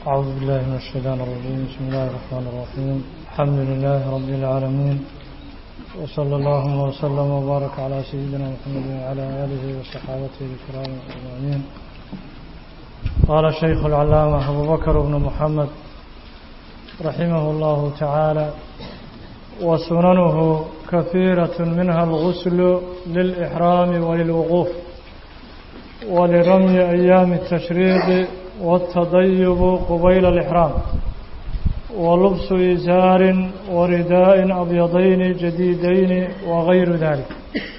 أعوذ بالله من الشيطان الرجيم بسم الله الرحمن الرحيم الحمد لله رب العالمين وصلى الله وسلم وبارك على سيدنا محمد وعلى آله وصحابته الكرام أجمعين قال الشيخ العلامة أبو بكر بن محمد رحمه الله تعالى وسننه كثيرة منها الغسل للإحرام وللوقوف ولرمي أيام التشريق والتضيب قبيل الإحرام ولبس إزار ورداء أبيضين جديدين وغير ذلك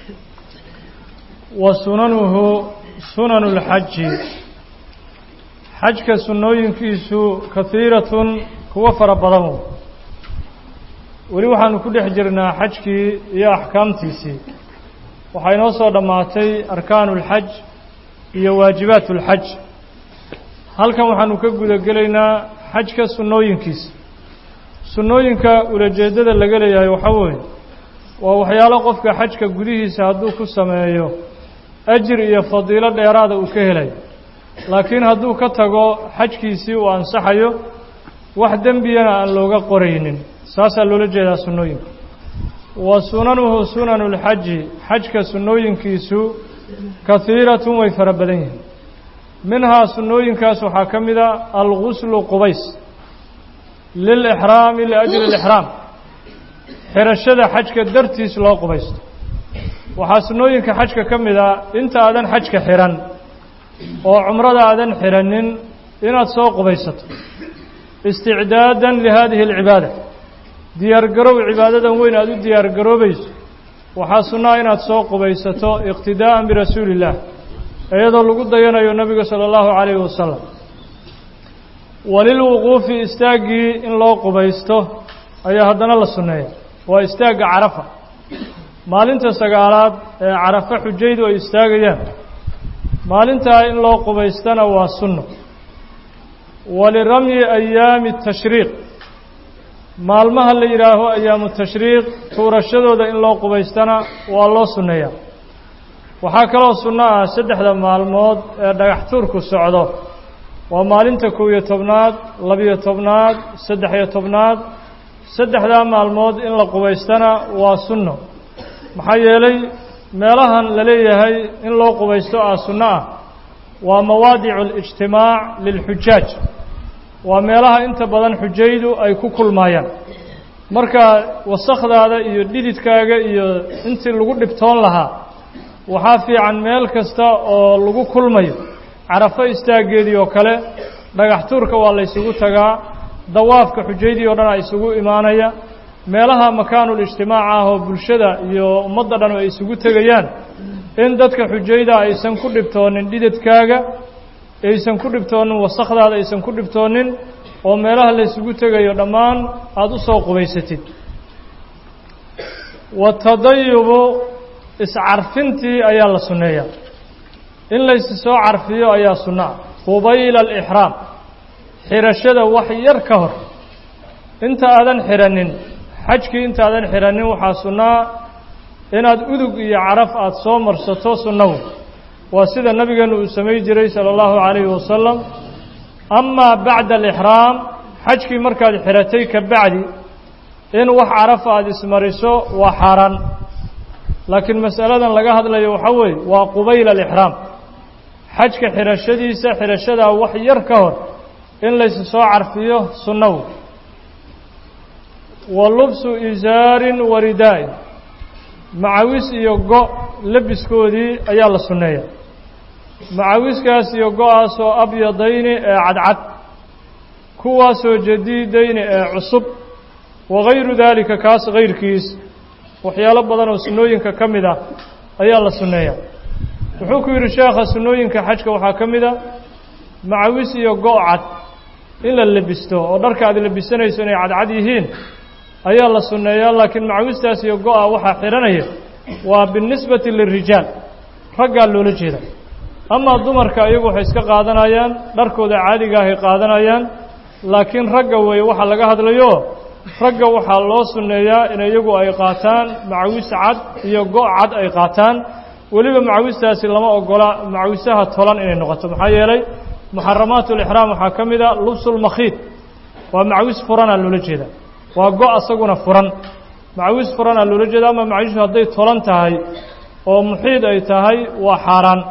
وسننه سنن الحج حجك سنوين كيسو كثيرة هو فربضمه weli waxaanu ku dhex jirnaa xajkii iyo axkaamtiisii waxaa inoo soo dhammaatay arkaanu ulxaj iyo waajibaat ulxaj halkan waxaanu ka guda gelaynaa xajka sunnooyinkiisa sunnooyinka ulajeeddada laga leeyahay waxaa weeye waa waxyaalo qofka xajka gudihiisa hadduu ku sameeyo ajir iyo fadiilo dheeraada uu ka helayo laakiin hadduu ka tago xajkiisii uu ansaxayo wax dembiyana aan looga qoraynin saasaa loola jeedaa sunnooyinka wa sunanuhu sunanu lxaji xajka sunnooyinkiisu kahiiratun way fara badan yihiin minhaa sunnooyinkaas waxaa ka mid a alguslu qubays lilixraami liajli lixraam xirashada xajka dartiis loo qubaysto waxaa sunnooyinka xajka ka mid a inta aadan xajka xihan oo cumrada aadan xidhanin inaad soo qubaysato isticdaadan lihadihi alcibaada diyaargarow cibaadadan weyn aada u diyaargaroobayso waxaa sunnaa inaad soo qubaysato iqtidaa'an birasuuli illaah iyadoo lagu dayanayo nebiga sala allahu calayhi wasalam walilwuquufi istaaggii in loo qubaysto ayaa haddana la sunneeya waa istaagga carafa maalinta sagaalaad ee carafa xujaydu ay istaagayaan maalintaa in loo qubaystana waa sunno waliramyi ayaami tashriiq maalmaha la yidhaaho ayaamu tashriiq tuurashadooda in loo qubaystana waa loo sunneeyaa waxaa kaloo sunno ah saddexda maalmood ee dhagax tuurku socdo waa maalinta kow iyo tobnaad labiyo tobnaad saddex-iyo tobnaad saddexdaa maalmood in la qubaystana waa sunno maxaa yeelay meelahan la leeyahay in loo qubaysto ah sunno ah waa mawaadicu alijtimaac lilxujaaj waa meelaha inta badan xujaydu ay ku kulmaayaan marka wasakhdaada iyo dhididkaaga iyo intii lagu dhibtoon lahaa waxaa fiican meel kasta oo lagu kulmayo carafo istaaggeedii oo kale dhagax tuurka waa la ysugu tagaa dawaafka xujaydii oo dhan a isugu imaanaya meelaha makaanul ijtimaac ah oo bulshada iyo ummadda dhan ay isugu tegayaan in dadka xujayda aysan ku dhibtoonin dhididkaaga aysan ku dhibtoonin wasakhdaada aysan ku dhibtoonin oo meelaha la ysugu tegayo dhammaan aada u soo qubaysatid watadayubu iscarfintii ayaa la sunneeyaa in laysi soo carfiyo ayaa sunno ah qubayla alixraam xidhashada wax yar ka hor inta aadan xidhanin xajkii intaadan xidhanin waxaa sunnaa inaad udug iyo caraf aada soo marsato sunnahu waa sida nabigeenu uu samay jiray sala allahu calayhi wasalam amaa bacda alixraam xajkii markaad xidhatay ka bacdi in wax carafa aada ismariso waa xaaraan laakiin masaladan laga hadlayo waxaa weeye waa qubayla alixraam xajka xidhashadiisa xidhashadaa wax yar ka hor in laysu soo carfiyo sunnahu wa lubsu isaarin wa ridaa'in macawis iyo go' labiskoodii ayaa la sunneeya macawiskaas iyo go-aasoo abyadayni ee cadcad kuwaasoo jadiidayni ee cusub wagayru daalika kaas kayrkiis waxyaalo badan oo sunnooyinka ka mid ah ayaa la sunneeya wuxuu ku yidhi sheekha sunnooyinka xajka waxaa ka mid a macawis iyo go' cad in la lebisto oo dharka aad lebisanayso inay cadcad yihiin ayaa la sunneeyaa laakiin macawistaas iyo go-a waxaa xidhanaya waa binisbati lirijaal raggaa loola jeeda amaa dumarka iyagu waxay iska qaadanayaan dharkooda caadiga ahay qaadanayaan laakiin ragga weeye waxaa laga hadlayo ragga waxaa loo sunneeyaa in iyagu ay qaataan macawis cad iyo go' cad ay qaataan weliba macawistaasi lama ogola macawisaha tolan inay noqoto maxaa yeelay muxaramaat lixraam waxaa ka mid a lubsulmakhiid waa macwis furanaa loola jeeda waa go' asaguna furan macwis furanaa loola jeeda ama macwisu hadday tolan tahay oo muxiid ay tahay waa xaaraan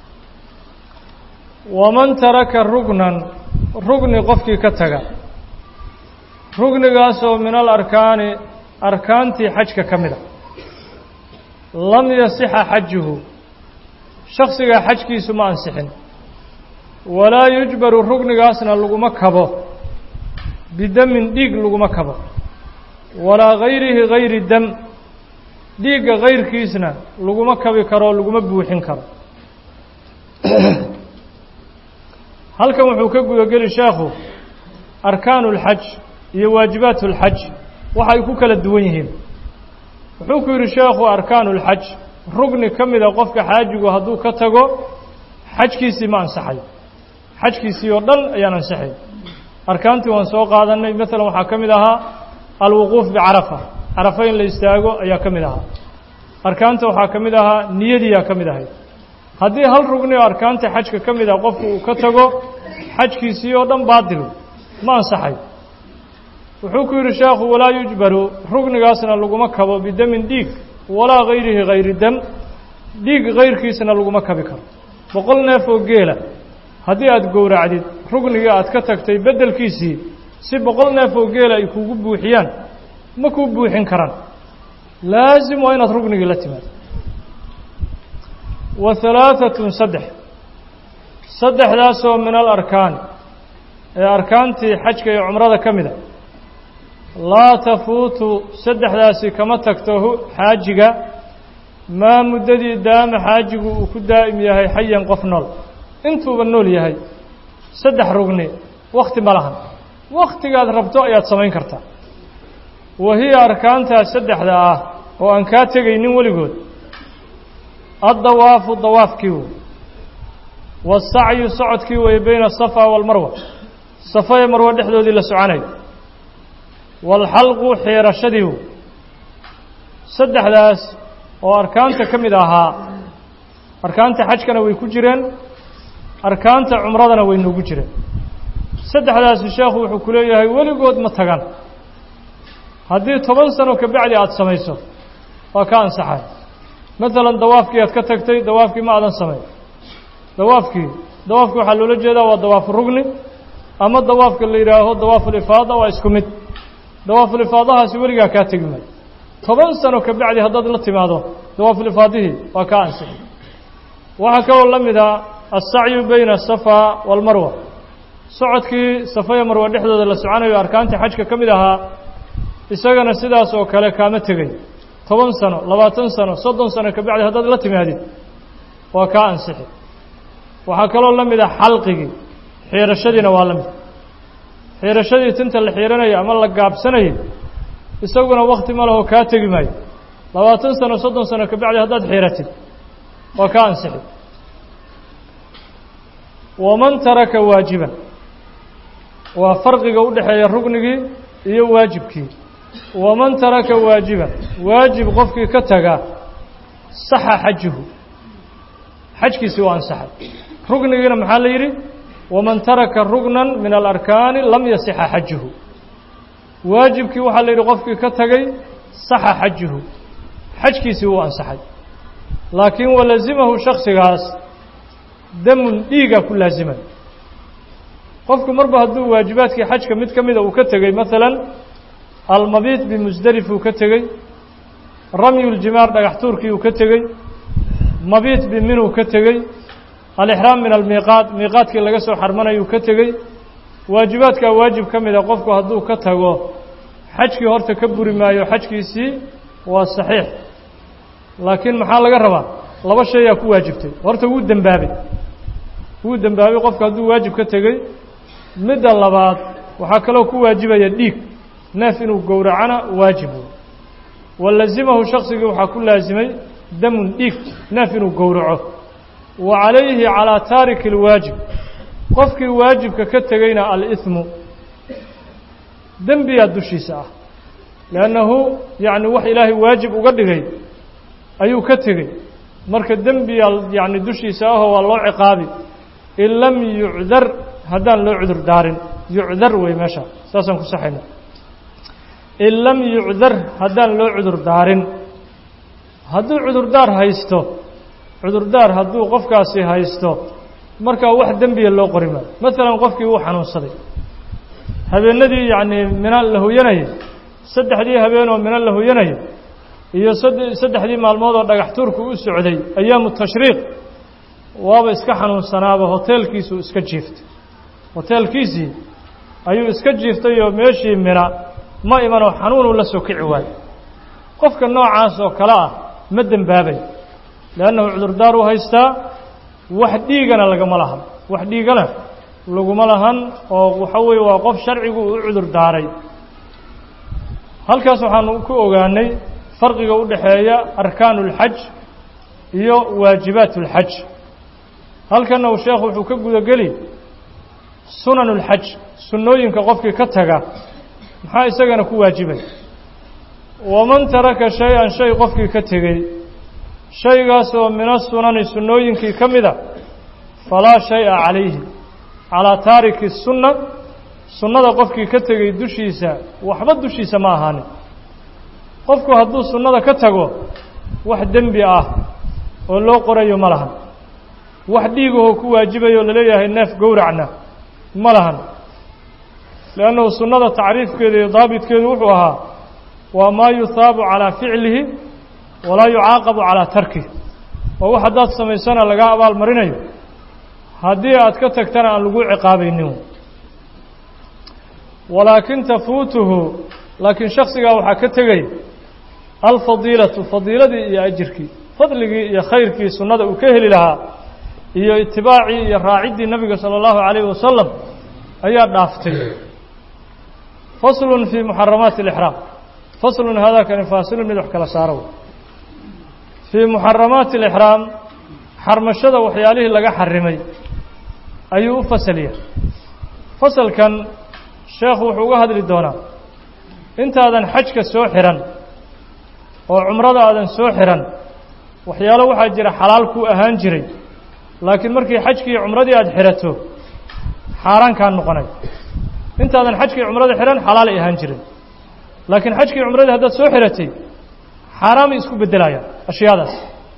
waman taraka rugnan rugni qofkii ka taga rugnigaasoo min alarkaani arkaantii xajka ka mid a lam yasixa xajuhu shaksigaa xajkiisu ma ansixin walaa yujbaru rugnigaasna laguma kabo bidamin dhiig laguma kabo walaa gayrihi gayri dam dhiigga kayrkiisna laguma kabi karo o laguma buuxin karo halkan wuxuu ka gudageli sheekhu arkaanu اlxaj iyo waajibaat اlxaj waxay ku kala duwan yihiin wuxuu ku yidhi sheekhu arkaanu اlxaj rugni ka mida qofka xaajigu hadduu ka tago xajkiisii ma ansaxay xajkiisii oo dhan ayaan ansaxay arkaantii waan soo qaadanay maalan waxaa ka mid ahaa alwuquuf bicarafa carafa in la istaago ayaa ka mid ahaa arkaanta waxaa ka mid ahaa niyadiiyaa ka mid ahayd haddii hal rugni oo arkaanta xajka ka mid ah qofku uu ka tago xajkiisii oo dhan baadilu ma ansaxay wuxuu ku yidhi sheekhu walaa yujbaru rugnigaasna laguma kabo bidamin dhiig walaa gayrihi gayri dam dhiig kayrkiisna laguma kabi karo boqol neef oo geela haddii aada gowracdid rugnigii aad ka tagtay beddelkiisii si boqol neef oo geela ay kugu buuxiyaan ma kuu buuxin karaan laasim waa inaad rugnigii la timaado wa halaaثatun saddex saddexdaasoo min alarkaani ee arkaantii xajka iyo cumrada ka mida laa tafuutu saddexdaasi kama tagto xaajiga maa muddadii daama xaajigu uu ku daa'im yahay xayan qof nool intuuba nool yahay saddex rugni wakhti ma lahan wakhtigaad rabto ayaad samayn kartaa wa hiya arkaantaas saddexda ah oo aan kaa tegaynin weligood addawaafu dawaafkii wey waasacyu socodkii weeye bayna asafa waalmarwa safa ee marwe dhexdoodii la soconayo waalxalqu xiirashadii wey saddexdaas oo arkaanta ka mid ahaa arkaanta xajkana way ku jireen arkaanta cumradana way noogu jireen saddexdaasi sheekhu wuxuu ku leeyahay weligood ma tagan haddii toban sano kabacdi aada samayso waa ka ansaxay maalan dawaafkii aad ka tagtay dawaafkii ma aadan samayn dawaafkii dawaafkii waxaa loola jeedaa waa dawaafu rugni ama dawaafka la yidhaaho dawaafulifaada waa isku mid dawaafulifaadahaasi weligaa kaa tegi maayo toban sano kabacdi haddaad la timaado dawaafulifaadihii waa kaa ansixay waxaa kaloo la mid a alsacyu bayna asafa waalmarwa socodkii safaya marwa dhexdooda la soconayo arkaantii xajka ka mid ahaa isagana sidaas oo kale kaama tegay toban sano labaatan sano soddon sano kabacdi haddaad la timaadid waa kaa ansixi waxaa kaloo la mid a xalqigii xiirashadiina waa la mid xiirashadii tinta la xiiranaya ama la gaabsanayay isaguna wakti ma leho kaa tegi maayo labaatan sano soddon sano kabacdi haddaad xiiratid waa kaa ansixi waman taraka waajiban waa farqiga u dhexeeya rugnigii iyo waajibkii waman taraka waajiban waajib qofkii ka taga saxa xajuhu xajkiisii waa ansaxay rugnigiina maxaa la yidhi waman taraka rugnan min alarkaani lam yasixa xajuhu waajibkii waxaa la yidhi qofkii ka tagay saxa xajuhu xajkiisii wuu ansaxay laakiin walazimahu shaksigaas damun dhiigaa ku laazimay qofku marba hadduu waajibaadkii xajka mid ka mida uu ka tegey maalan almabiit bimusdelif uu ka tegey ramyuljimaar dhagax tuurkii uu ka tegey mabiit biminuu ka tegey alixraam min almiiqaat miiqaadkii laga soo xarmanayuu ka tegey waajibaadkaa waajib ka mida qofku hadduu ka tago xajkii horta ka buri maayo xajkiisii waa saxiix laakiin maxaa laga rabaa laba shayaa ku waajibtay horta wuu dembaabay wuu dembaabay qofku hadduu waajib ka tegey midda labaad waxaa kaloo ku waajibaya dhiig neef inuu gowracana waajib walazimahu shaksigii waxaa ku laasimay damun dhiig neef inuu gowraco wa calayhi calaa taariki اlwaajib qofkii waajibka ka tegeyna aliثmu dembiyaa dushiisa ah liannahu yacni wax ilaahay waajib uga dhigay ayuu ka tegey marka dembiyaa yacni dushiisa ahoo waa loo ciqaabi in lam yucdar haddaan loo cudur daarin yucdar wey meesha saasaan ku saxayna in lam yucdar haddaan loo cudur daarin hadduu cudurdaar haysto cudurdaar hadduu qofkaasi haysto markaa wax dembiya loo qori maayo maalan qofkii uu xanuunsaday habeenadii yacnii mina la hoyanayay saddexdii habeenoo mina la hoyanayay iyo saddexdii maalmood oo dhagax tuurku u socday ayaamu tashriiq waaba iska xanuunsanaaba hoteelkiisuu iska jiiftay hoteelkiisii ayuu iska jiiftay oo meeshii mina ma imanoo xanuunuu la soo kici waayo qofka noocaas oo kale ah ma dembaabay leannahu cudurdaar u haystaa wax dhiigana lagama lahan wax dhiigana laguma lahan oo waxa weeye waa qof sharcigu u cudur daaray halkaas waxaanu ku ogaanay farqiga u dhexeeya arkaanu اlxaj iyo waajibaat اlxaj halkanna uu sheekhu wuxuu ka gudageli sunan اlxaj sunnooyinka qofkii ka taga maxaa isagana ku waajibay waman taraka shay-an shay qofkii ka tegey shaygaas oo min asunani sunnooyinkii ka mida falaa shay-a calayhi calaa taariki sunna sunnada qofkii ka tegey dushiisa waxba dushiisa ma ahaanin qofku hadduu sunnada ka tago wax dembi ah oo loo qorayo ma lahan wax dhiigahoo ku waajibayo o laleeyahay neef gowracna ma lahan liannahu sunnada tacriifkeeda iyo daabitkeedu wuxuu ahaa waa maa yuhaabu calaa ficlihi walaa yucaaqabu calaa tarkih oo wax haddaad samaysana lagaa abaal marinayo haddii aad ka tagtana aan lagu ciqaabaynin walaakin tafuutuhu laakiin shaksigaa waxaa ka tegay alfadiilatu fadiiladii iyo ajirkii fadligii iyo khayrkii sunnada uu ka heli lahaa iyo itibaacii iyo raaciddii nebiga sala allahu calayhi wasalam ayaa dhaaftay faslun fii muxaramaati alixraam faslun haadaakani faasilun mid wax kala saaro fii muxaramaati alixraam xarmashada waxyaalihii laga xarimay ayuu u fasaliya fasalkan sheekhu wuxuu uga hadli doonaa intaadan xajka soo xihan oo cumrada aadan soo xihan waxyaalo waxaa jira xalaal kuu ahaan jiray laakiin markii xajkii cumradii aada xidhato xaaraan kaa noqonay intaadan xajkii cumrada xidhan xalaalay ahaan jiray laakiin xajkii cumradii haddaad soo xidhatay xaaraamay isku beddelayaan ashyaadaas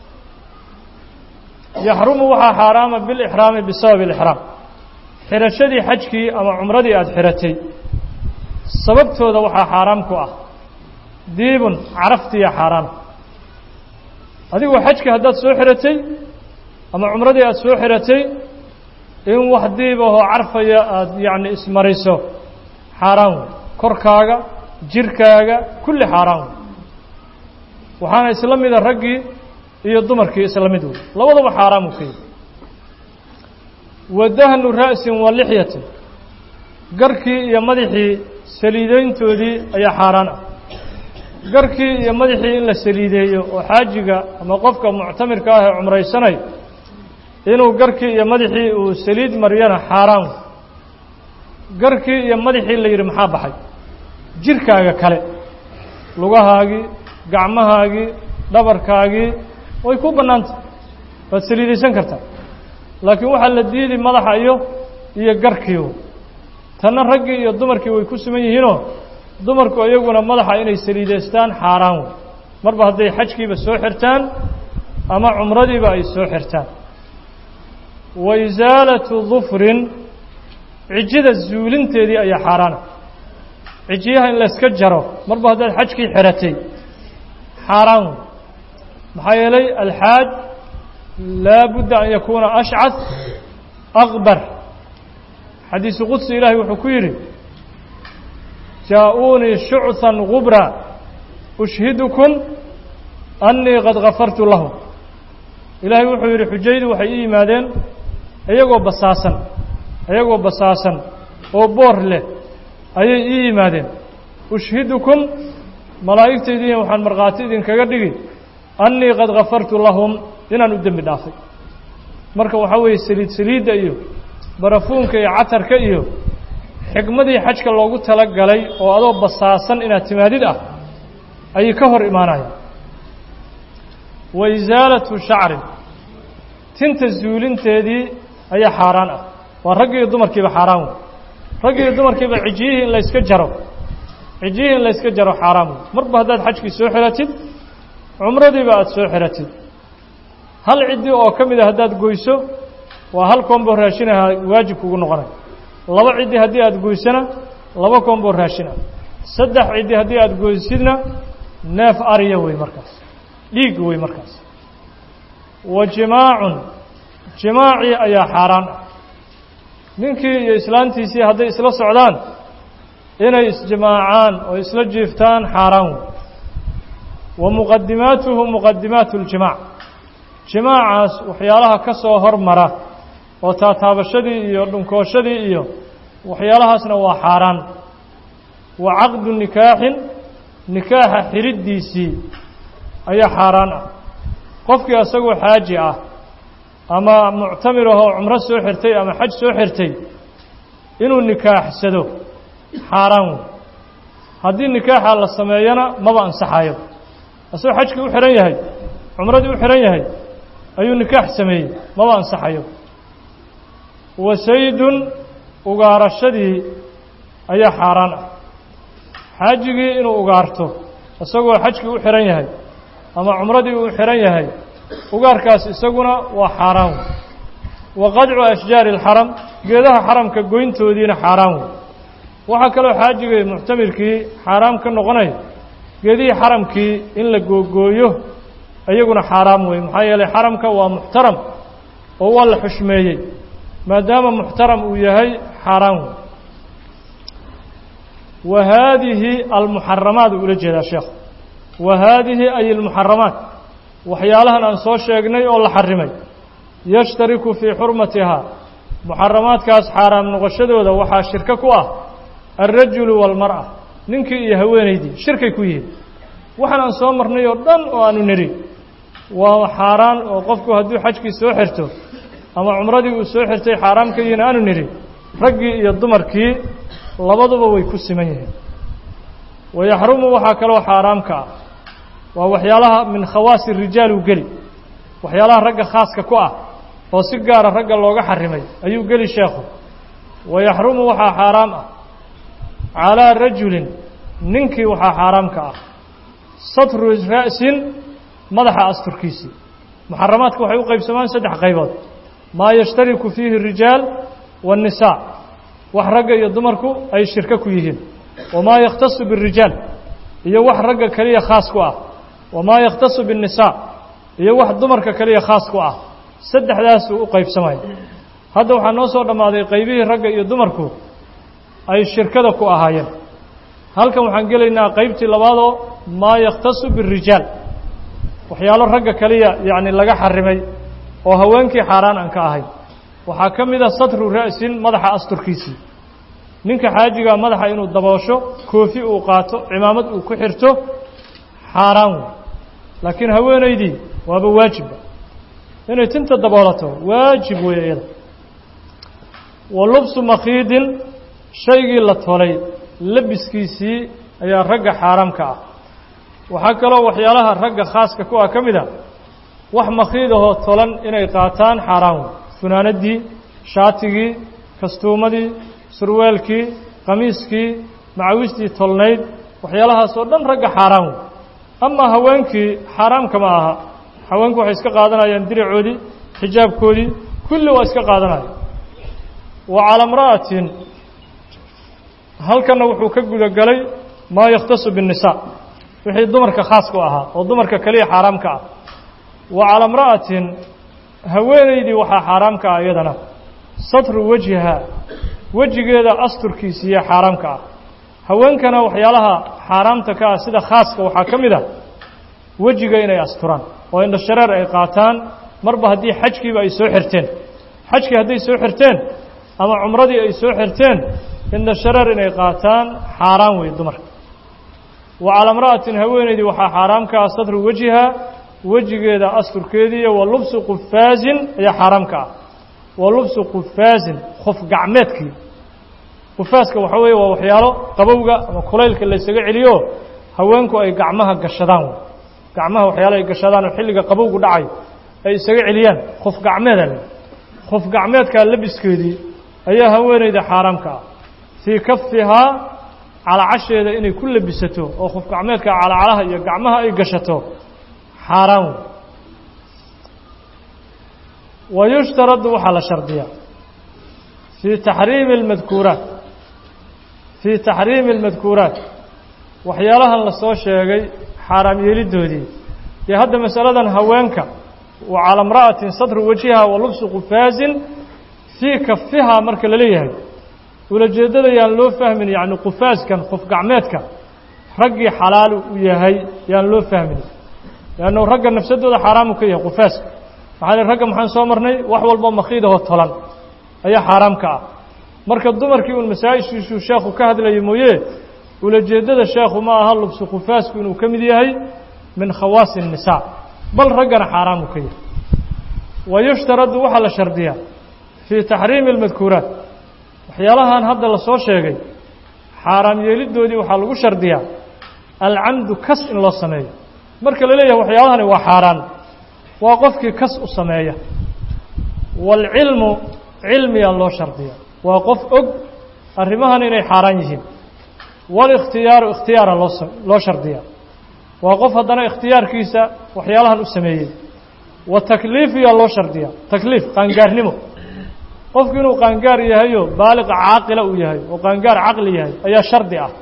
yaxrumu waxaa xaaraama bilixraami bisababi alixraam xidhashadii xajkii ama cumradii aada xidhatay sababtooda waxaa xaaraam ku ah diibun caraftiya xaaraana adigoo xajkii haddaad soo xidhatay ama cumradii aada soo xidhatay in wax diib ahoo carfaya aada yacni ismariso xaaraan wey korkaaga jirkaaga kulli xaaraan wey waxaana isla mida raggii iyo dumarkii isla mid wey labadaba xaaraam uu ka yihi wa dahnu ra'sin wa lixyatin garkii iyo madaxii saliideyntoodii ayaa xaaraan ah garkii iyo madaxii in la saliideeyo oo xaajiga ama qofka muctamirka ah ee cumraysanay inuu garkii iyo madaxii uu saliid mariyana xaaraan garkii iyo madaxii la yidhi maxaa baxay jirkaaga kale lugahaagii gacmahaagii dhabarkaagii way ku bannaantah waad saliidaysan kartaa laakiin waxaa la diidi madaxa iyo iyo garkii tanna raggii iyo dumarkii way ku suman yihiinoo dumarku iyaguna madaxa inay saliidaystaan xaaraan wey marba hadday xajkiiba soo xirtaan ama cumradiiba ay soo xirtaan wa isaalatu dufrin cijida zuulinteedii ayaa xaaraana cijiyaha in layska jaro marba haddaad xajkii xiratay xaaraan wey maxaa yeelay alxaaj laa budda an yakuuna ashcad aqbar xadiisu qudsi ilaahay wuxuu ku yidhi jaa-uunii shuchan gubra ushhidukum annii qad gafartu lahum ilaahay wuxuu yidhi xujaydu waxay ii yimaadeen iyagoo basaasan iyagoo basaasan oo boor leh ayay ii yimaadeen ushhidukum malaa'igtaydiiya waxaan markhaati idinkaga dhigi annii qad gafartu lahum inaan u dembi dhaafay marka waxaa weeye saliid saliidda iyo barafuunka iyo catarka iyo xikmadii xajka loogu tala galay oo adoo basaasan inaad timaadid ah ayay ka hor imaanayaan wa isaalatu shacrin tinta zuulinteedii ayaa xaaraan ah waa raggi iyo dumarkiiba xaaraan wey raggi iyo dumarkiiba cijiyihii in layska jaro cijiyihii in layska jaro xaaraan wey marba haddaad xajkii soo xiratid cumradiiba aada soo xiratid hal ciddi oo ka mid a haddaad goyso waa hal koombo raashinaha waajib kugu noqonay laba ciddi haddii aada goysana laba koombo raashin ah saddex ciddi haddii aada goysidna neef ariya wey markaas dhiig wey markaas wa jimaacun jimaacii ayaa xaaraan ah ninkii iyo islaantiisii hadday isla socdaan inay isjimaacaan oo isla jiiftaan xaaraan wey wa muqadimaatuhu muqadimaatu اljimaac jimaacaas waxyaalaha ka soo hormara oo taataabashadii iyo dhunkooshadii iyo waxyaalahaasna waa xaaraan wa caqdu nikaaxin nikaaxa xidhiddiisii ayaa xaaraan ah qofkii isagoo xaaji ah ama muctamir ahoo cumro soo xirtay ama xaj soo xirtay inuu nikaaxsado xaaraan wey haddii nikaaxa la sameeyana maba ansaxayo isagoo xajkii u xihan yahay cumradii u xihan yahay ayuu nikaax sameeyey maba ansaxayo wa saydun ugaarashadii ayaa xaaraan ah xaajigii inuu ugaarto isagoo xajkii u xihan yahay ama cumradii uu xihan yahay ugaarkaas isaguna waa xaaraan wey wa qadcu ashjaari alxaram geedaha xaramka goyntoodiina xaaraan wey waxaa kaloo xaajigii muctamirkii xaaraam ka noqonaya geedihii xaramkii in la googooyo iyaguna xaaraam wey maxaa yeelay xaramka waa muxtaram oo waa la xushmeeyey maadaama muxtaram uu yahay xaaraan wey wa haadihi almuxaramaat uu ula jeedaa sheekhu wa haadihi ay almuxaramaat waxyaalahan aan soo sheegnay oo la xarimay yashtariku fii xurmatihaa muxaramaadkaas xaaraam noqoshadooda waxaa shirko ku ah alrajulu waalmar'a ninkii iyo haweenaydii shirkay ku yihiin waxaan aan soo marnay oo dhan oo aanu nidhi waa xaaraan oo qofku hadduu xajkii soo xirto ama cumradii uu soo xirtay xaaraam ka yihiin aanu nidhi raggii iyo dumarkii labaduba way ku siman yihiin wayaxrumu waxaa kaloo xaaraamka ah waa waxyaalaha min khawaasi rijaal uu geli waxyaalaha ragga khaaska ku ah oo si gaara ragga looga xarimay ayuu geli sheekhu wayaxrumu waxaa xaaraam ah calaa rajulin ninkii waxaa xaaraamka ah satru ra'sin madaxa asturkiisii muxaramaadka waxay u qaybsamaan saddex qaybood maa yashtariku fiihi الrijaal waالnisaa wax ragga iyo dumarku ay shirko ku yihiin wamaa yakhtasu biالrijaal iyo wax ragga keliya khaas ku ah wamaa yakhtasu biالnisaa iyo wax dumarka keliya khaas ku ah saddexdaasuu u qaybsamaya hadda waxaa noo soo dhammaaday qaybihii ragga iyo dumarku ay shirkada ku ahaayeen halkan waxaan gelaynaa qaybtii labaadoo maa yakhtasu biالrijaal waxyaalo ragga keliya yacni laga xarimay oo haweenkii xaaraan aan ka ahayn waxaa ka mid a satru ra'sin madaxa asturkiisii ninka xaajigaa madaxa inuu daboosho koofi uu qaato cimaamad uu ku xirto xaaraan wey laakiin haweenaydii waaba waajibba inay tinta daboolato waajib weeye iyada wa lubsu makhiidin shaygii la tolay labiskiisii ayaa ragga xaaraamka ah waxaa kaloo waxyaalaha ragga khaaska ku ah ka mid a wax makhiidahoo tolan inay qaataan xaaraan wey funaanadii shaatigii kastuumadii surwaalkii qamiiskii macawistii tolnayd waxyaalahaas oo dhan ragga xaaraan wey amaa haweenkii xaaraamka ma aha haweenku waxay iska qaadanayaan diracoodii xijaabkoodii kulli waa iska qaadanaya wa calaa imra'atin halkanna wuxuu ka gudagelay maa yakhtasu biالnisaa wixii dumarka khaas ku ahaa oo dumarka keliya xaaraamka ah wa calaa imra'atin haweenaydii waxaa xaaraamka ah iyadana satru wejhiha wejigeeda asturkiisiiyo xaaraamka ah haweenkana waxyaalaha xaaraamta ka ah sida khaaska waxaa ka mid ah wejiga inay asturaan oo indho shareer ay qaataan marba haddii xajkiiba ay soo xirteen xajkii hadday soo xirteen ama cumradii ay soo xirteen indho shareer inay qaataan xaaraan wey dumarka wa calaa imra'atin haweenaydii waxaa xaaraamka ah satru wejhiha wejigeeda asturkeediiyo wa lubsu qufaasin ayaa xaaraamka ah wa lubsu qufaasin qof gacmeedkii qufaaska waxaa weeye waa waxyaalo qabowga ama kulaylka laysaga celiyo haweenku ay gacmaha gashadaan wey gacmaha waxyaalo ay gashadaan oo xilliga qabowgu dhacay ay isaga celiyaan qof gacmeeda le qof gacmeedkaa labiskeedii ayaa haweenayda xaaraamka ah fii kafihaa calacasheeda inay ku labisato oo qof gacmeedka calacalaha iyo gacmaha ay gashato xaaraan wey wa yushtaradu waxaa la shardiyaa fii taxriimi اlmadkuuraat fii taxriimi اlmadkuuraat waxyaalahan la soo sheegay xaaraam yeelidoodii dee hadda masaladan haweenka wa cala imra'atin satru wajhiha wa lubsu qufaasin fii kafihaa marka la leeyahay ulajeeddada yaan loo fahmin yacni qufaaskan qof gacmeedka raggii xalaalu u yahay yaan loo fahmin leannu ragga nafsadooda xaaraamu ka yahay qufaaska maxaa leh ragga maxaan soo marnay wax walboo makiidahoo tolan ayaa xaaraam ka ah marka dumarkii uun masaa-ishiisuu sheekhu ka hadlaya mooye ulajeeddada sheekhu ma aha lubsu qufaasku inuu ka mid yahay min khawaasi الnisaa bal raggana xaaraamu ka yahay wa yushtaradu waxaa la shardiyaa fii taxriimi اlmadkuuraat waxyaalahan hadda la soo sheegay xaaraam yeelidoodii waxaa lagu shardiyaa alcamdu kas in loo sameeyo marka la leeyahay waxyaalahani waa xaaraan waa qofkii kas u sameeya waalcilmu cilmiyaa loo shardiyaa waa qof og arrimahan inay xaaraan yihiin walikhtiyaaru ikhtiyaara loo loo shardiyaa waa qof haddana ikhtiyaarkiisa waxyaalahan u sameeyey wa takliifiyaa loo shardiyaa takliif qaangaarnimo qofku inuu qaangaar yahayo baaliqa caaqila uu yahay oo qaangaar caqli yahay ayaa shardi ah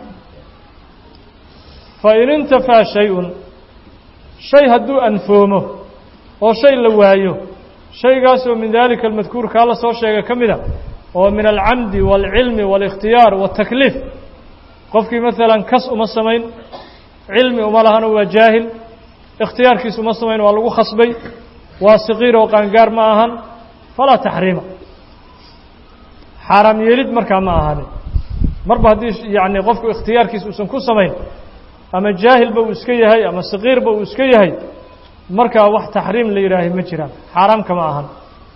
fa in intafaa shay-un shay hadduu anfoomo oo shay la waayo shaygaasoo min daalika almadkuurkaa la soo sheegay ka mida oo min alcamdi waalcilmi waalikhtiyaar waatakliif qofkii maalan kas uma samayn cilmi uma lahano waa jaahil ikhtiyaarkiis uma samayn waa lagu khasbay waa saqiir oo qaangaar ma ahan falaa taxriima xaaraam yeelid markaa ma ahaanin marba haddii yacni qofku ikhtiyaarkiis uusan ku samayn ama jaahilba uu iska yahay ama saqiirba uu iska yahay markaa wax taxriim la yidhaahay ma jiraan xaaraam kama ahan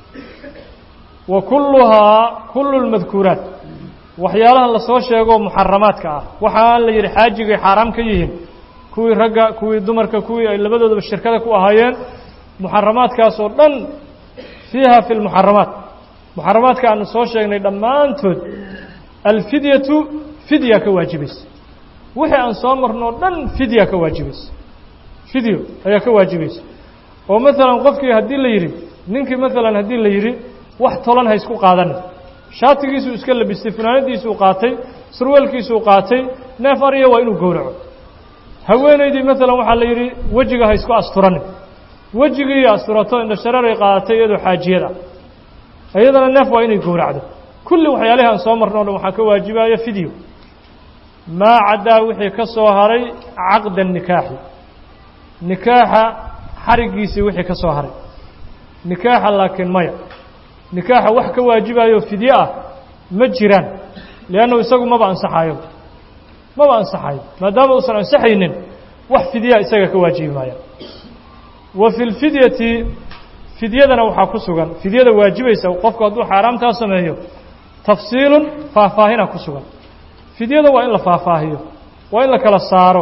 wa kulluhaa kullu lmadkuuraat waxyaalahan lasoo sheegoo muxaramaadka ah waxaan la yidhi xaajigay xaaraam ka yihiin kuwii ragga kuwii dumarka kuwii ay labadoodaba shirkada ku ahaayeen muxaramaadkaas oo dhan fiiha fi lmuxaramaat muxaramaadka aanu soo sheegnay dhammaantood alfidyatu fidya ka waajibaysa wixii aan soo marnoo dhan fidya ka waajibaysa fidyo ayaa ka waajibaysa oo maalan qofkii haddii la yidhi ninkii maalan haddii la yidhi wax tolan ha isku qaadanin shaatigiisuu iska labistay funaanadiisuu qaatay surweelkiisuu qaatay neef ariya waa inuu gowraco haweenaydii maalan waxaa la yidhi wejiga ha isku asturanin wejigii asturato indhashareeray qaadatay iyadoo xaajiyad ah iyadana neef waa inay gowracdo kulli waxyaalihi aan soo marno o dhan waxaa ka waajibaya fidyo maa caddaa wixii ka soo haray caqda nikaaxi nikaaxa xariggiisii wixii ka soo haray nikaaxa laakiin maya nikaaxa wax ka waajibayo fidye ah ma jiraan liannahu isagu maba ansaxayo maba ansaxayo maadaama uusan ansaxaynin wax fidyaa isaga ka waajibi maaya wa fi lfidyati fidyadana waxaa ku sugan fidyada waajibaysa qofku hadduu xaaraamtaa sameeyo tafsiilun faahfaahina ku sugan fidyada waa in la faahfaahiyo waa in la kala saaro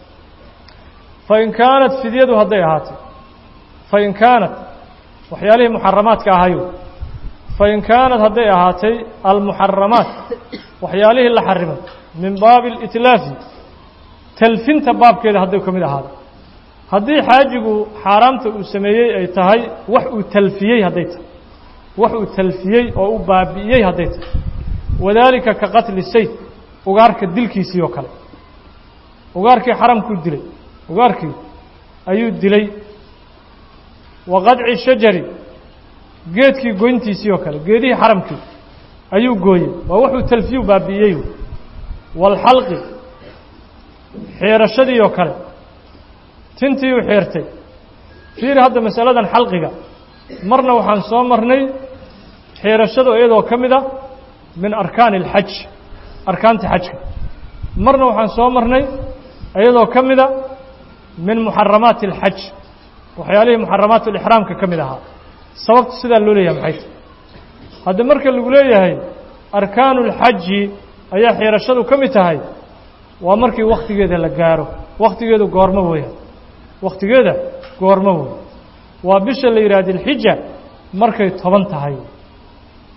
fain kaanat fidyadu hadday ahaatay fain kaanat waxyaalihii muxaramaadka ahayo fain kaanat hadday ahaatay almuxaramaat waxyaalihii la xarimay min baabi alitlaafi talfinta baabkeeda hadday ka mid ahaado haddii xaajigu xaaraamta uu sameeyey ay tahay wax uu talfiyey hadday tahay wax uu talfiyey oo u baabi'iyey hadday tahay wadaalika ka qatli sayd ugaarka dilkiisii oo kale ugaarkii xaramkuu dilay ugaarkii ayuu dilay wa qadci shajari geedkii goyntiisii oo kale geedihii xaramkii ayuu gooyey waa wuxuu talfiyu baabi'iyey waalxalqi xiirashadii oo kale tintii uu xiirtay fiiri hadda masaladan xalqiga marna waxaan soo marnay xiirashadu iyadoo ka mid a min arkaani alxaj arkaanta xajka marna waxaan soo marnay iyadoo ka mida min muxaramaati alxaj waxyaalihii muxaramaat alixraamka ka mid ahaa sababta sidaa loo leeyahay maxay tahy hadda marka lagu leeyahay arkaanu اlxaji ayaa xiirashadu ka mid tahay waa markii wakhtigeeda la gaaro wakhtigeedu goormo weya wakhtigeeda goormo wey waa bisha la yidhaha dilxija markay toban tahay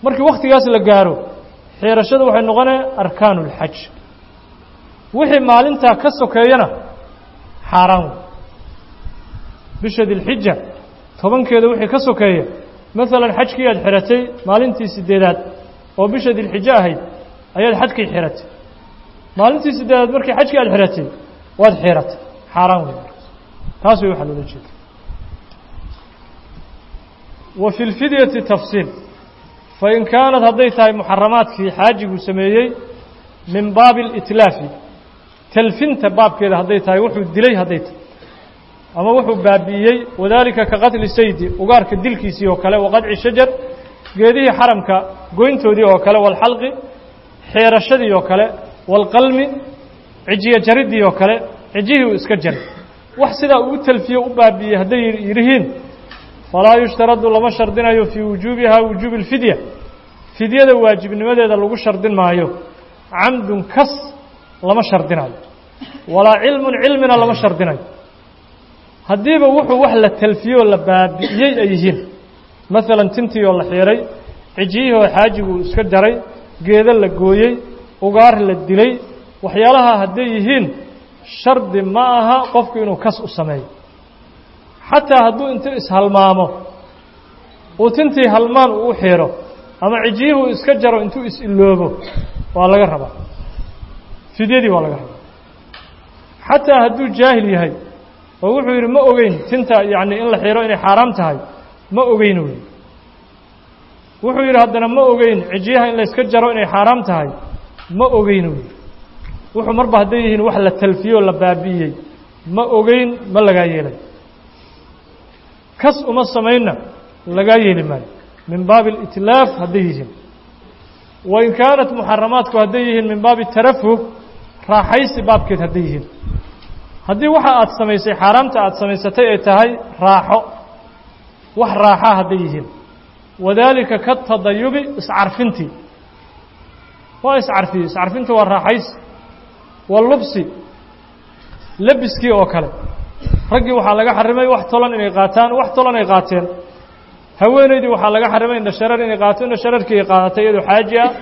markii wakhtigaas la gaaro xiirashada waxay noqonaya arkaanu اlxaj wixii maalintaa ka sokeeyana xaaraan wey bisha dilxija tobankeeda wixii ka sokeeya maalan xajkii aad xiratay maalintii sideedaad oo bisha dilxijo ahayd ayaad xajkii xiratay maalintii sideedaad markii xajkii aad xiratay waad xiratay xaaraan wey taas way waxaa loola jeeda wa fi lfidyati tafsiil fain kaanad hadday tahay muxaramaadkii xaajiguu sameeyey min baabi اlitlaafi talfinta baabkeeda hadday tahay wuxuu dilay hadday tahay ama wuxuu baabi'iyey wadaalika ka qatli saydi ugaarka dilkiisii oo kale waqadci shajar geedihii xaramka goyntoodii oo kale walxalqi xeerashadii oo kale walqalmi cijiye jariddii oo kale cijihii uu iska jaray wax sidaa uu talfiye u baabi'iyey hadday yidhihiin falaa yushtaradu lama shardinayo fii wujuubihaa wujuubi اlfidya fidyada waajibnimadeeda lagu shardin maayo camdun kas lama shardinayo walaa cilmun cilmina lama shardinayo haddiiba wuxuu wax la talfiyey oo la baabi'iyey ay yihiin maalan tintii oo la xiiray cijiyihii oo xaajigu iska jaray geedo la gooyey ugaar la dilay waxyaalaha hadday yihiin shardi ma aha qofku inuu kas u sameeyo xataa hadduu intuu ishalmaamo uu tintii halmaan uu u xiiro ama cijiyihuu iska jaro intuu is-iloobo waa laga rabaa fidyadii waa laga rabaa xataa hadduu jaahil yahay oo wuxuu yidhi ma ogeyn tinta yacni in la xiiro inay xaaraam tahay ma ogeyn wey wuxuu yidhi haddana ma ogeyn cijiyaha in layska jaro inay xaaraam tahay ma ogeyn wey wuxuu marba hadday yihiin wax la talfiyey oo la baabi'iyey ma ogeyn ma lagaa yeelay kas uma samaynna lagaa yeeli maayo min baabi alitlaaf hadday yihiin wain kaanat muxaramaadku hadday yihiin min baabi tarafuh raaxaysi baabkeed hadday yihiin haddii waxa aad samaysay xaaraamta aad samaysatay ay tahay raaxo wax raaxaa hadday yihiin wadaalika katadayubi iscarfintii waa iscarfiyey iscarfintu waa raaxaysi walubsi lebiskii oo kale raggii waxaa laga xarimay wax tolan inay qaataan wax tolan ay qaateen haweenaydii waxaa laga xarimay indhashareer inay qaato indhashareerkii ay qaadatay iyadoo xaaji ah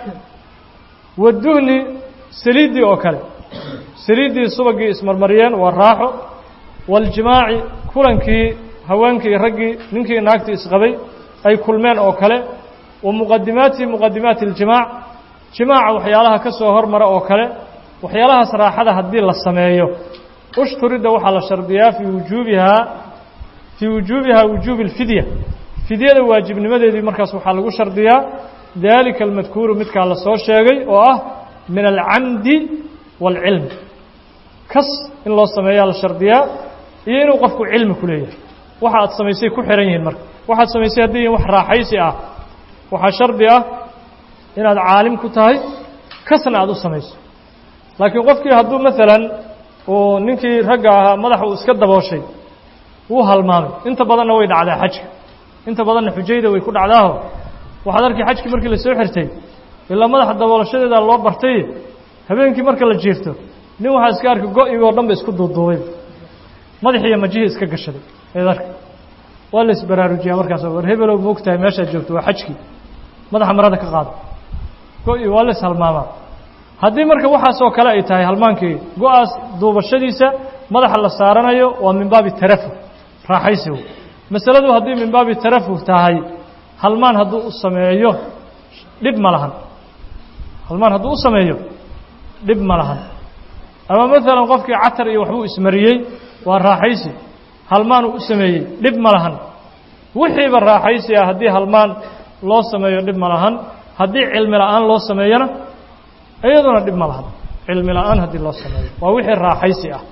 waduhni saliiddii oo kale saliiddii subagii ismarmariyeen waa raaxo waljimaaci kulankii haweenkii raggii ninkii naagtii isqabay ay kulmeen oo kale wa muqadimaati muqadimaati اljimaac jimaaca waxyaalaha ka soo hormara oo kale waxyaalahaas raaxada haddii la sameeyo ushturidda waxaa la shardiyaa fii wujuubihaa fii wujuubihaa wujuubi اlfidya fidyada waajibnimadeedii markaas waxaa lagu shardiyaa dalika almadkuuru midkaa la soo sheegay oo ah min alcamdi wاlcilmi kas in loo sameeyaa la shardiyaa iyo inuu qofku cilmi ku leeyahay waxa aad samaysay ku xihan yihiin marka waxaad samaysay hadday yihin wax raaxaysi ah waxaa shardi ah inaad caalim ku tahay kasna aad u samayso laakiin qofkii hadduu maalan uu ninkii ragga ahaa madaxa uu iska dabooshay wuu halmaamay inta badanna way dhacdaa xajka inta badanna xujayda way ku dhacdaaho waxaad arkay xajkii markii la soo xirtay ilaa madaxa daboolashadeeda loo bartay habeenkii marka la jiirto nin waxaa iska arkay go-igoo dhan ba isku duuduubay madaxiiyo majihii iska gashaday eed arka waa la isbaraarujiyaa markaas war hebelow ma og tahay meeshaad joogto waa xajkii madaxa marada ka qaado go-i waa la ishalmaamaa haddii marka waxaasoo kale ay tahay halmaankii go-aas duubashadiisa madaxa la saaranayo waa min baabi tarafuh raaxaysigu masaladu haddii min baabi tarafuh tahay halmaan hadduu u sameeyo dhib ma lahan halmaan hadduu u sameeyo dhib ma lahan ama maalan qofkii catar iyo waxbuu ismariyey waa raaxaysi halmaan uu u sameeyey dhib ma lahan wixiiba raaxaysi ah haddii halmaan loo sameeyo dhib ma lahan haddii cilmi la-aan loo sameeyona iyaduna dhib ma lahan cilmi la-aan haddii loo sameeyo waa wixii raaxaysi ah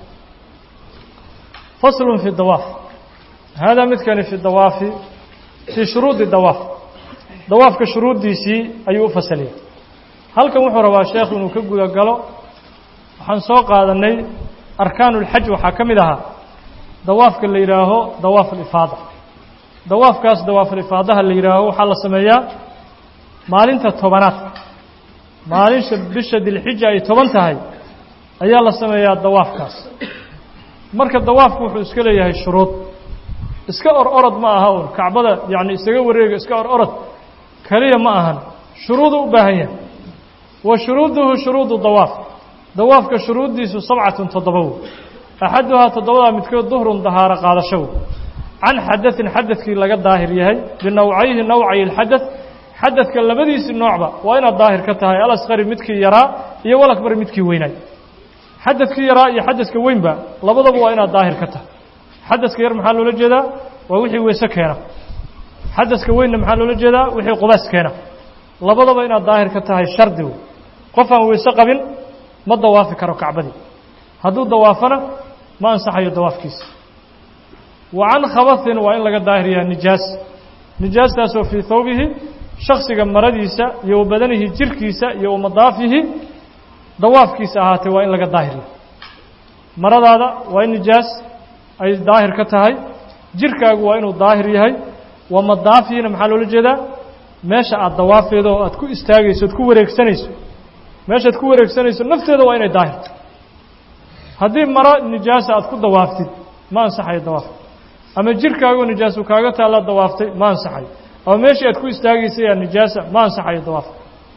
faslun fi dawaaf haadaa midkani fi dawaafi fii shuruudi dawaaf dawaafka shuruuddiisii ayuu u fasaliyay halkan wuxuu rabaa sheekhu inuu ka guda galo waxaan soo qaadanay arkaanu اlxaj waxaa ka mid ahaa dawaafka la yidhaaho dawaaf alifaada dawaafkaas dawaaf alifaadaha la yidhaaho waxaa la sameeyaa maalinta tobanaad maalinta bisha dilxija ay toban tahay ayaa la sameeyaa dawaafkaas marka dawaafku wuxuu iska leeyahay shuruud iska or orod ma aha un kacbada yacni isaga wareega iska or orod keliya ma ahan shuruudu u baahan yahay wa shuruuduhu shuruudu dawaaf dawaafka shuruuddiisu sabcatun toddoba wey axaduhaa toddobadaa midkood duhrun dahaaro qaadasho wey can xadaثin xadadkii laga daahir yahay binowcayhi nowcay اlxadaث xadadka labadiisii noocba waa inaad daahir ka tahay alasqari midkii yaraa iyo walakbar midkii weynaay xadadkii yaraa iyo xadadka weynba labadaba waa inaad daahir ka tahay xadadka yar maxaa loola jeedaa waa wixii weyse keena xadadka weynna maxaa loola jeedaa wixii qubays keena labadaba inaad daahir ka tahay shardi wey qof aan weyse qabin ma dawaafi karo kacbadii hadduu dawaafana ma ansaxayo dawaafkiisa wa can khabathin waa in laga daahir yaha nijaas nijaastaasoo fii thawbihi shaksiga maradiisa iyo wa badanihi jirkiisa iyo wa madaafihi dawaafkiisa ahaatee waa in laga daahir yahay maradaada waa in nijaas ay daahir ka tahay jirkaagu waa inuu daahir yahay wa madaafihina maxaa loola jeedaa meesha aad dawaafeedo oo aad ku istaagayso oad ku wareegsanayso meeshaad ku wareegsanayso nafteeda waa inay daahirto haddii maro nijaasa aad ku dawaaftid ma ansaxayo dawaafka ama jirkaagoo nijaasu kaaga taalla dawaaftay ma ansaxayo ama meeshii aad ku istaagaysay aa nijaasa ma ansaxayo dawaafka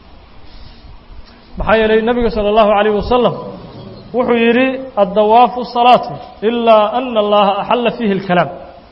maxaa yeelay nebiga salى اllahu عalayه wasalam wuxuu yidhi addawaafu salaatu ilaa ana allaha axalla fiihi اlkalaam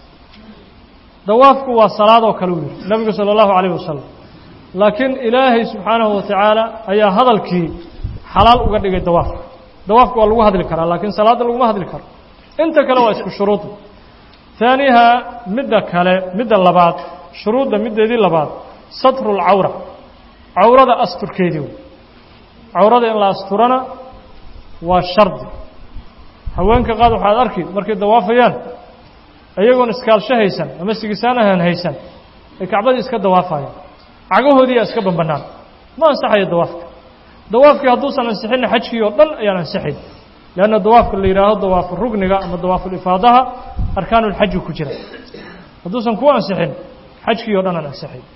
dawaafku waa salaad oo kale uu yidhi nebigu salى اllahu عalayه wasalam laakiin ilaahay subxaanahu watacaala ayaa hadalkii xalaal uga dhigay dawaafka dawaafka waa lagu hadli karaa laakiin salaadda laguma hadli karo inta kale waa isku shuruud haaniha midda kale midda labaad shuruudda middeedii labaad satru اlcawra cawrada asturkeedii wey cawrada in la asturana waa shardi haweenka qaad waxaad arki markay dawaafayaan iyagoon iskaalsho haysan ama sigisaan ahaan haysan ay kacbadii iska dawaafayaan cagahoodii aa iska bambannaan ma ansaxayo dawaafka dawaafkii hadduusan ansixinna xajkii oo dhan ayaan ansixayn leanna dawaafka la yidhaaho dawaafu rugniga ama dawaafulifaadaha arkaanulxaji ku jira hadduusan ku ansixin xajkii oo dhan aan ansixayn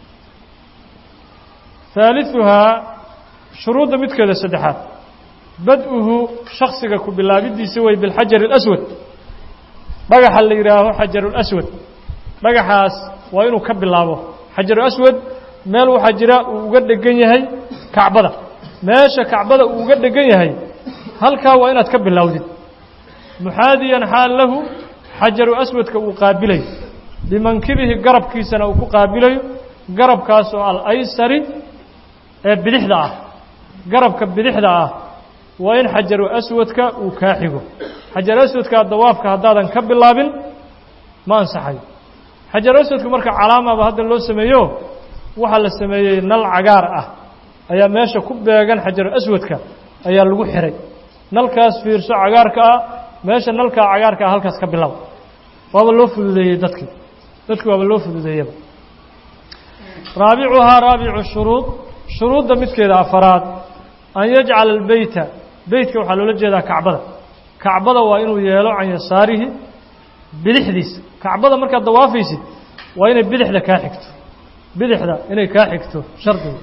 haaliثuhaa shuruudda midkeeda saddexaad bad-uhu shaksiga ku bilaabidiisa wey bilxajar اlaswad dhagaxa la yidhaaho xajarulaswad dhagaxaas waa inuu ka bilaabo xajaruaswad meel waxaa jira uu uga dhegan yahay kacbada meesha kacbada uu uga dhegan yahay halkaa waa inaad ka bilowdid muxaadiyan xaal lahu xajaru aswadka uu qaabilayo bimankibihi garabkiisana uu ku qaabilayo garabkaas oo alaysari ee bidixda ah garabka bidixda ah waa in xajaru aswadka uu kaa xigo xajaru aswadka dawaafka haddaadan ka bilaabin ma ansaxayo xajaru aswadka marka calaamaba hadda loo sameeyo waxaa la sameeyey nal cagaar ah ayaa meesha ku beegan xajaru aswadka ayaa lagu xiray nalkaas fiirso cagaarka ah meesha nalkaa cagaarka ah halkaas ka bilow waaba loo fududeeyey dadkii dadki waaba loo fududeeyaba raabicuhaa raabicu shuruud shuruudda midkeeda afaraad an yajcala albeyta beytka waxaa loola jeedaa kacbada kacbada waa inuu yeelo can yasaarihi bidixdiisa kacbada markaad dawaafaysid waa inay bidixda kaa xigto bidixda inay kaa xigto shardiga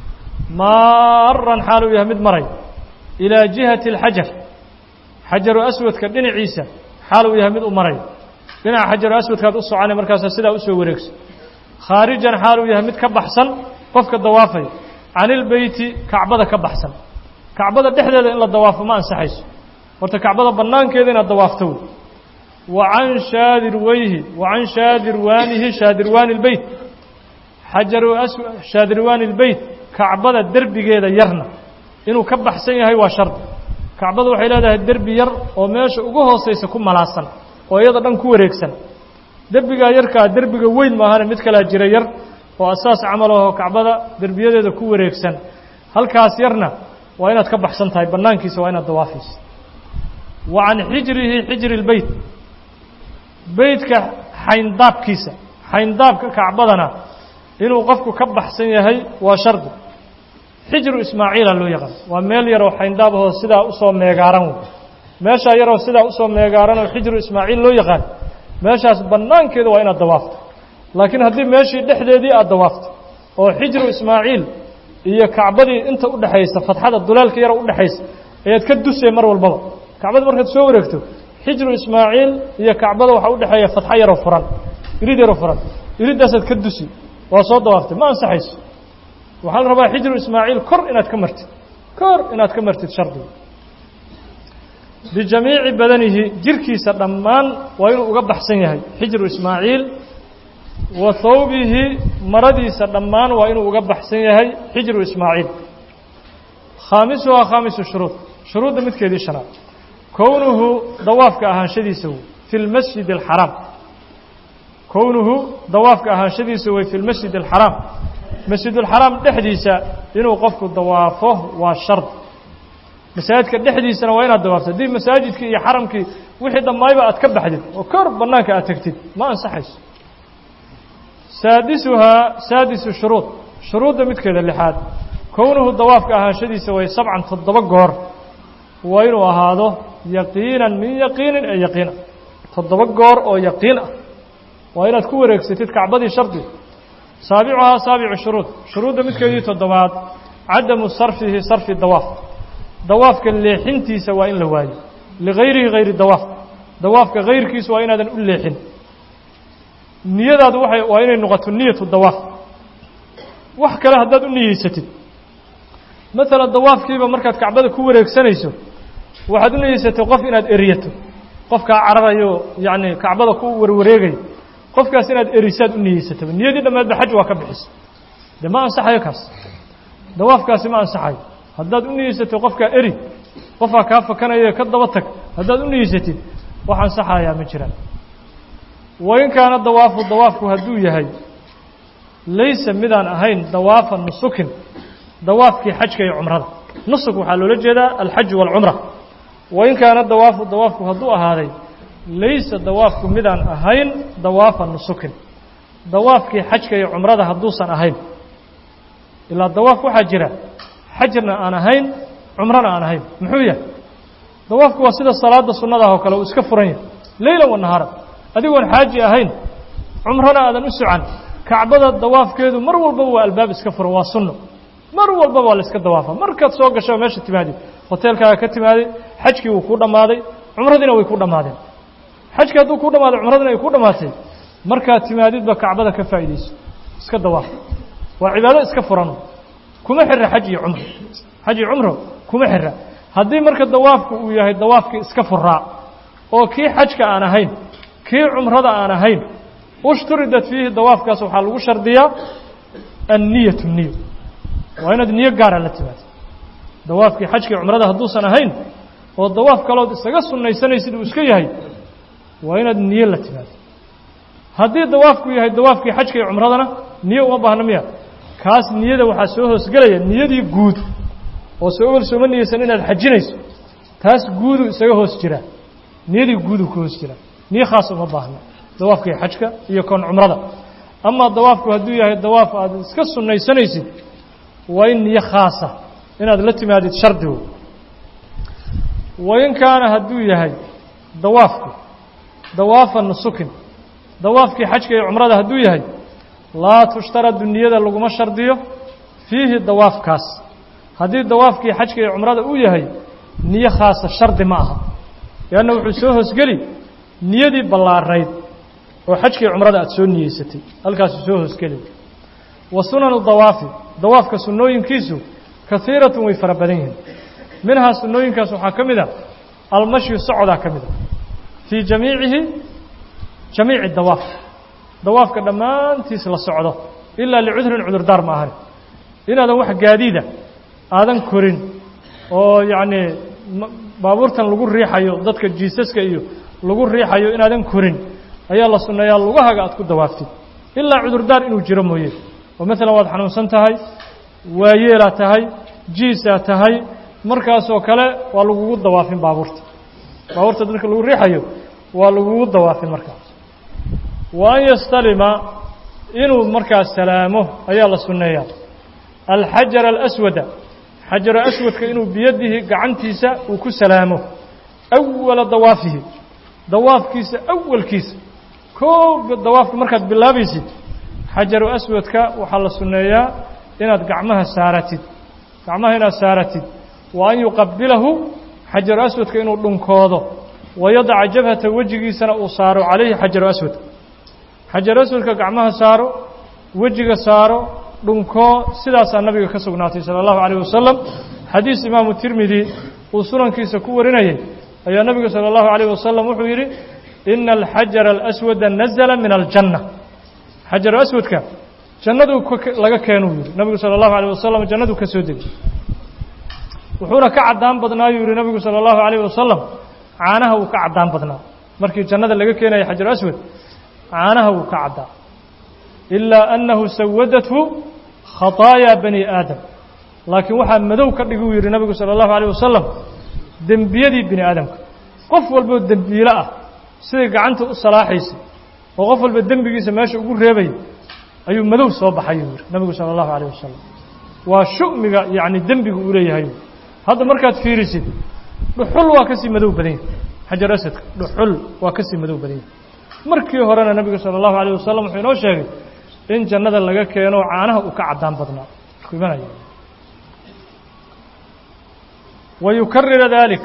maaran xaal uu yahay mid maray ilaa jihati alxajar xajaru aswadka dhinaciisa xaal uu yahay mid u maray dhinaca xajaru aswadkaad u soconay markaasa sidaa usoo wareegso khaarijan xaal uu yahay mid ka baxsan qofka dawaafaya can ilbeyti kacbada ka baxsan kacbada dhexdeeda in la dawaafo ma ansaxayso horta kacbada bannaankeeda inaad dawaafto wey wa can shaadirweyhi wa can shaadirwaanihi shaadirwaani اlbeyt xajaru shaadirwaani اlbeyt kacbada derbigeeda yarna inuu ka baxsan yahay waa shardi kacbada waxay leedahay derbi yar oo meesha ugu hoosaysa ku malaasan oo iyada dhan ku wareegsan derbigaa yarkaa derbiga weyn maahane mid kalaa jira yar oo asaas camal aho kacbada derbiyadeeda ku wareegsan halkaas yarna waa inaad ka baxsan tahay bannaankiisa waa inaad dawaafaysa wa can xijrihi xijri اlbeyt beytka xayndaabkiisa xayndaabka kacbadana inuu qofku ka baxsan yahay waa shardi xijru ismaaciila loo yaqaan waa meel yaroo xayndaab ahoo sidaa usoo meegaaran wey meeshaa yaroo sidaa usoo meegaaran oo xijru ismaaciil loo yaqaan meeshaas bannaankeeda waa inaad dawaafto laakiin haddii meeshii dhexdeedii aad dawaafto oo xijru ismaaciil iyo kacbadii inta udhexaysa fatxada dulaalka yaro udhexaysa ayaad ka dusay mar walbaba kacbada markaad soo wareegto xijru ismaaciil iyo kacbada waxaa udhexeeya fatxo yaroo furan irid yaroo furan iridaasaad ka dusi waa soo dawaaftay ma ansaxayso waxaa la rabaa xijru ismaaciil kor inaad ka martid kor inaad ka martid shardiga bijamiici badanihi jirkiisa dhammaan waa inuu uga baxsan yahay xijru ismaaciil wa thawbihi maradiisa dhammaan waa inuu uga baxsan yahay xijru ismaaciil khaamisuhaa khaamisu shuruud shuruudda midkeedii shanaad kownuhu dawaafka ahaanshadiisa wey fi lmasjid alxaraam kownuhu dawaafka ahaanshadiisa wey fi lmasjid alxaraam masjidulxaraam dhexdiisa inuu qofku dawaafo waa shard masaajidka dhexdiisana waa inaad dawaafto haddii masaajidkii iyo xaramkii wixii dhammaayba aad ka baxdid oo kor bannaanka aad tegtid ma ansaxayso saadisuhaa saadisu shuruud shuruudda midkeeda lixaad kownuhu dawaafka ahaanshadiisa way sabcan toddoba goor waa inuu ahaado yaqiinan min yaqiinin ee yaqiina toddoba goor oo yaqiin ah waa inaad ku wareegsatid kacbadii shardi saabicuhaa saabicu shuruud shuruudda midkeedii toddobaad cadamu sarfihi sarfi dawaaf dawaafka leexintiisa waa in la waayo ligayrihi hayri dawaaf dawaafka hayrkiisa waa inaadan u leexin niyadaadu waay waa inay noqoto niyatu dawaaf wax kale haddaad u niyeysatid maalan dawaafkiiba markaad kacbada ku wareegsanayso waxaad u niyeysatay qof inaad eriyato qofkaa cararayo yacni kacbada ku warwareegayo qofkaas inaad erisaad u niyeysataba niyadii dhammeedba xaj waa ka bixisa dee ma ansaxayo kaas dawaafkaasi ma ansaxayo haddaad u niyeysatay qofkaa eri qofkaa kaa fakanayo ka daba tag haddaad u niyeysatid wax ansaxayaa ma jiraan wain kaana dawaafu dawaafku hadduu yahay laysa midaan ahayn dawaafa nusukin dawaafkii xajka iyo cumrada nusuk waxaa loola jeedaa alxaju waalcumra wain kaana dawaafu dawaafku hadduu ahaaday laysa dawaafku midaan ahayn dawaafa nusukin dawaafkii xajka iyo cumrada hadduusan ahayn ilaa dawaaf waxaa jira xajna aan ahayn cumrana aan ahayn muxuu yahay dawaafku waa sida salaada sunnadaah oo kale uu iska furan yahay leylan wa nahaara adigoon xaaji ahayn cumrana aadan u socan kacbada dawaafkeedu mar walbaba waa albaab iska furan waa sunno mar walbaba waa la iska dawaafa markaad soo gasho meesha timaadid hoteelkaaga ka timaaday xajkii wuu kuu dhammaaday cumradiina way ku dhammaadeen xajki hadduu ku dhammaaday cumradina ay ku dhammaatay markaad timaadidba kacbada ka faa'iidayso iska dawaaf waa cibaado iska furan kuma xira xaj iyo cumro xaj iyo cumro kuma xira haddii marka dawaafku uu yahay dawaafkii iska furaa oo kii xajka aan ahayn kii cumrada aan ahayn ushturidat fiihi dawaafkaas waxaa lagu shardiyaa anniyatu niyo waa inaad niyo gaara la timaado dawaafkii xajkii cumrada hadduusan ahayn oo dawaaf kalood isaga sunnaysanaysid uu iska yahay waa inaad niyo la timaado haddii dawaafku yahay dawaafkii xajka iyo cumradana niyo uma baahna miya kaas niyada waxaa soo hoosgelaya niyadii guud oo soo ogol sooma niyeysan inaad xajinayso taas guudu isaga hoos jiraa niyadii guuduu ka hoos jiraa niyo khaas uma baahna dawaafkii xajka iyo koon cumrada amaa dawaafku hadduu yahay dawaaf aad iska sunnaysanaysid waa in niyo khaasa inaad la timaadid shardigu wain kaana hadduu yahay dawaafku dawaafa nusukin dawaafkii xajka iyo cumrada hadduu yahay laa tushtaradu niyada laguma shardiyo fiihi dawaafkaas haddii dawaafkii xajka iyo cumrada uu yahay niyo khaasa shardi ma aha leanna wuxuu soo hoosgeli niyadii ballaarayd oo xajkii cumrada aad soo niyeysatay halkaasuu soo hoosgeli wa sunanu dawaafi dawaafka sunnooyinkiisu kaiiratun way fara badan yihiin minhaa sunnooyinkaas waxaa ka mid a almashyu socodaa ka mid a fii jamiicihi jamiici dawaaf dawaafka dhammaantiis la socdo ilaa licudrin cudurdaar ma ahani inaadan wax gaadiida aadan korin oo yacnii baabuurtan lagu riixayo dadka jiisaska iyo lagu riixayo inaadan korin ayaa la sunneeyaa lugahaga aad ku dawaaftid ilaa cudurdaar inuu jiro mooye oo maalan waad xanuunsan tahay waayeelaa tahay jiisaa tahay markaasoo kale waa lagugu dawaafin baabuurta baabuurta dadka lagu riixayo waa lagugu dawaafin markaas wa an yastalima inuu markaas salaamo ayaa la sunneeyaa alxajara alaswada xajaro aswadka inuu biyadihi gacantiisa uu ku salaamo awala dawaafihi dawaafkiisa awalkiisa kooga dawaafka markaad bilaabaysid xajaru aswadka waxaa la sunneeyaa inaad gacmaha saaratid gacmaha inaad saaratid wa an yuqabilahu xajaru aswadka inuu dhunkoodo wayadaca jabhata wejigiisana uu saaro calayhi xajaru aswadka xajaru aswadka gacmaha saaro wejiga saaro dhunko sidaasaa nabiga ka sugnaatay sala allahu calayh wasalam xadiis imaamu tirmidi uu sunankiisa ku warinayay ayaa nabigu sala allahu calayh wasalam wuxuu yidhi ina alxajara alaswada nazala min aljanna xajaru aswadka jannaduu laga keenuu yidhi nabigu sala allahu alayh wasalam jannaduu ka soo degay wuxuuna ka caddaan badnaayuu yidhi nabigu sala allahu calayh wasalam caanaha wuu ka caddaan badnaa markii jannada laga keenaya xajaru aswad caanaha wuu ka caddaa ilaa annahu sawadathu khataayaa bani aadam laakiin waxaa madow ka dhiguu yidhi nabigu sala allahu alayh wasalam dembiyadii bini aadamka qof walboo dembiilo ah siday gacanta u salaaxaysay oo qof walba dembigiisa meesha ugu reebaya ayuu madow soo baxayuu yidhi nabigu sala allahu alayh wasalam waa shu'miga yacni dembiga uu leeyahay hadda markaad fiirisid dhuxul waa ka sii madow badan yahay xajar asadka dhuxul waa ka sii madow badan yahay markii horena nebigu sala allahu alayh wasalam wuxuu inoo sheegay in jannada laga keeno caanaha uu ka caddaan badnaa markuu imanaya wa yukarira dalik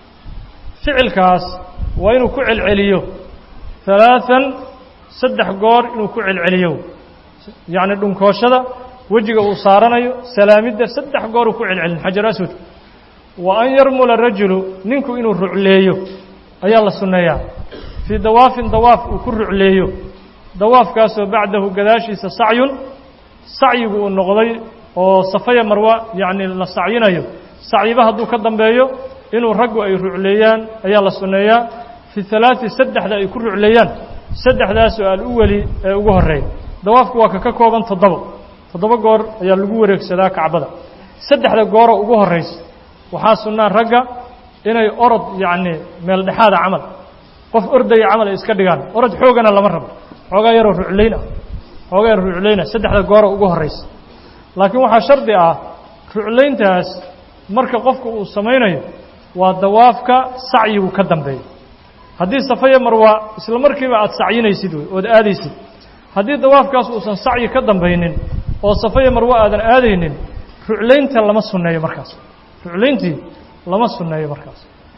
ficilkaas waa inuu ku celceliyo halaathan saddex goor inuu ku celceliyo yacni dhunkooshada wejiga uu saaranayo salaamidda saddex goor uu ku celcelin xajar aswadka wa an yarmula rajulu ninku inuu rucleeyo ayaa la sunneeyaa fii dawaafin dawaaf uu ku rucleeyo dawaafkaasoo bacdahu gadaashiisa sacyun sacyigu uu noqday oo safaya marwa yacni la sacyinayo sacyiba hadduu ka dambeeyo inuu raggu ay rucleeyaan ayaa la sunneeyaa fi halaati saddexda ay ku rucleeyaan saddexdaasoo al-uweli ee ugu horreeya dawaafku waa ka ka kooban toddoba toddoba goor ayaa lagu wareegsadaa kacbada saddexda gooroo ugu horraysa waxaa sunnaa ragga inay orod yacni meel dhexaada camal qof ordaya camal ay iska dhigaan orod xoogana lama rabo xoogaa yaroo ruclayn ah xoogaa yaroo ruclayna saddexda gooroo ugu horraysa laakiin waxaa shardi ah ruclayntaas marka qofka uu samaynayo waa dawaafka sacyigu ka dambeeyo haddii safaya marwa isla markiiba aad sacyinaysid wey ood aadaysid haddii dawaafkaas uusan sacyi ka dambaynin oo safaya marwa aadan aadaynin ruclaynta lama sunneeyo markaas ruclayntii lama sunneeyo markaas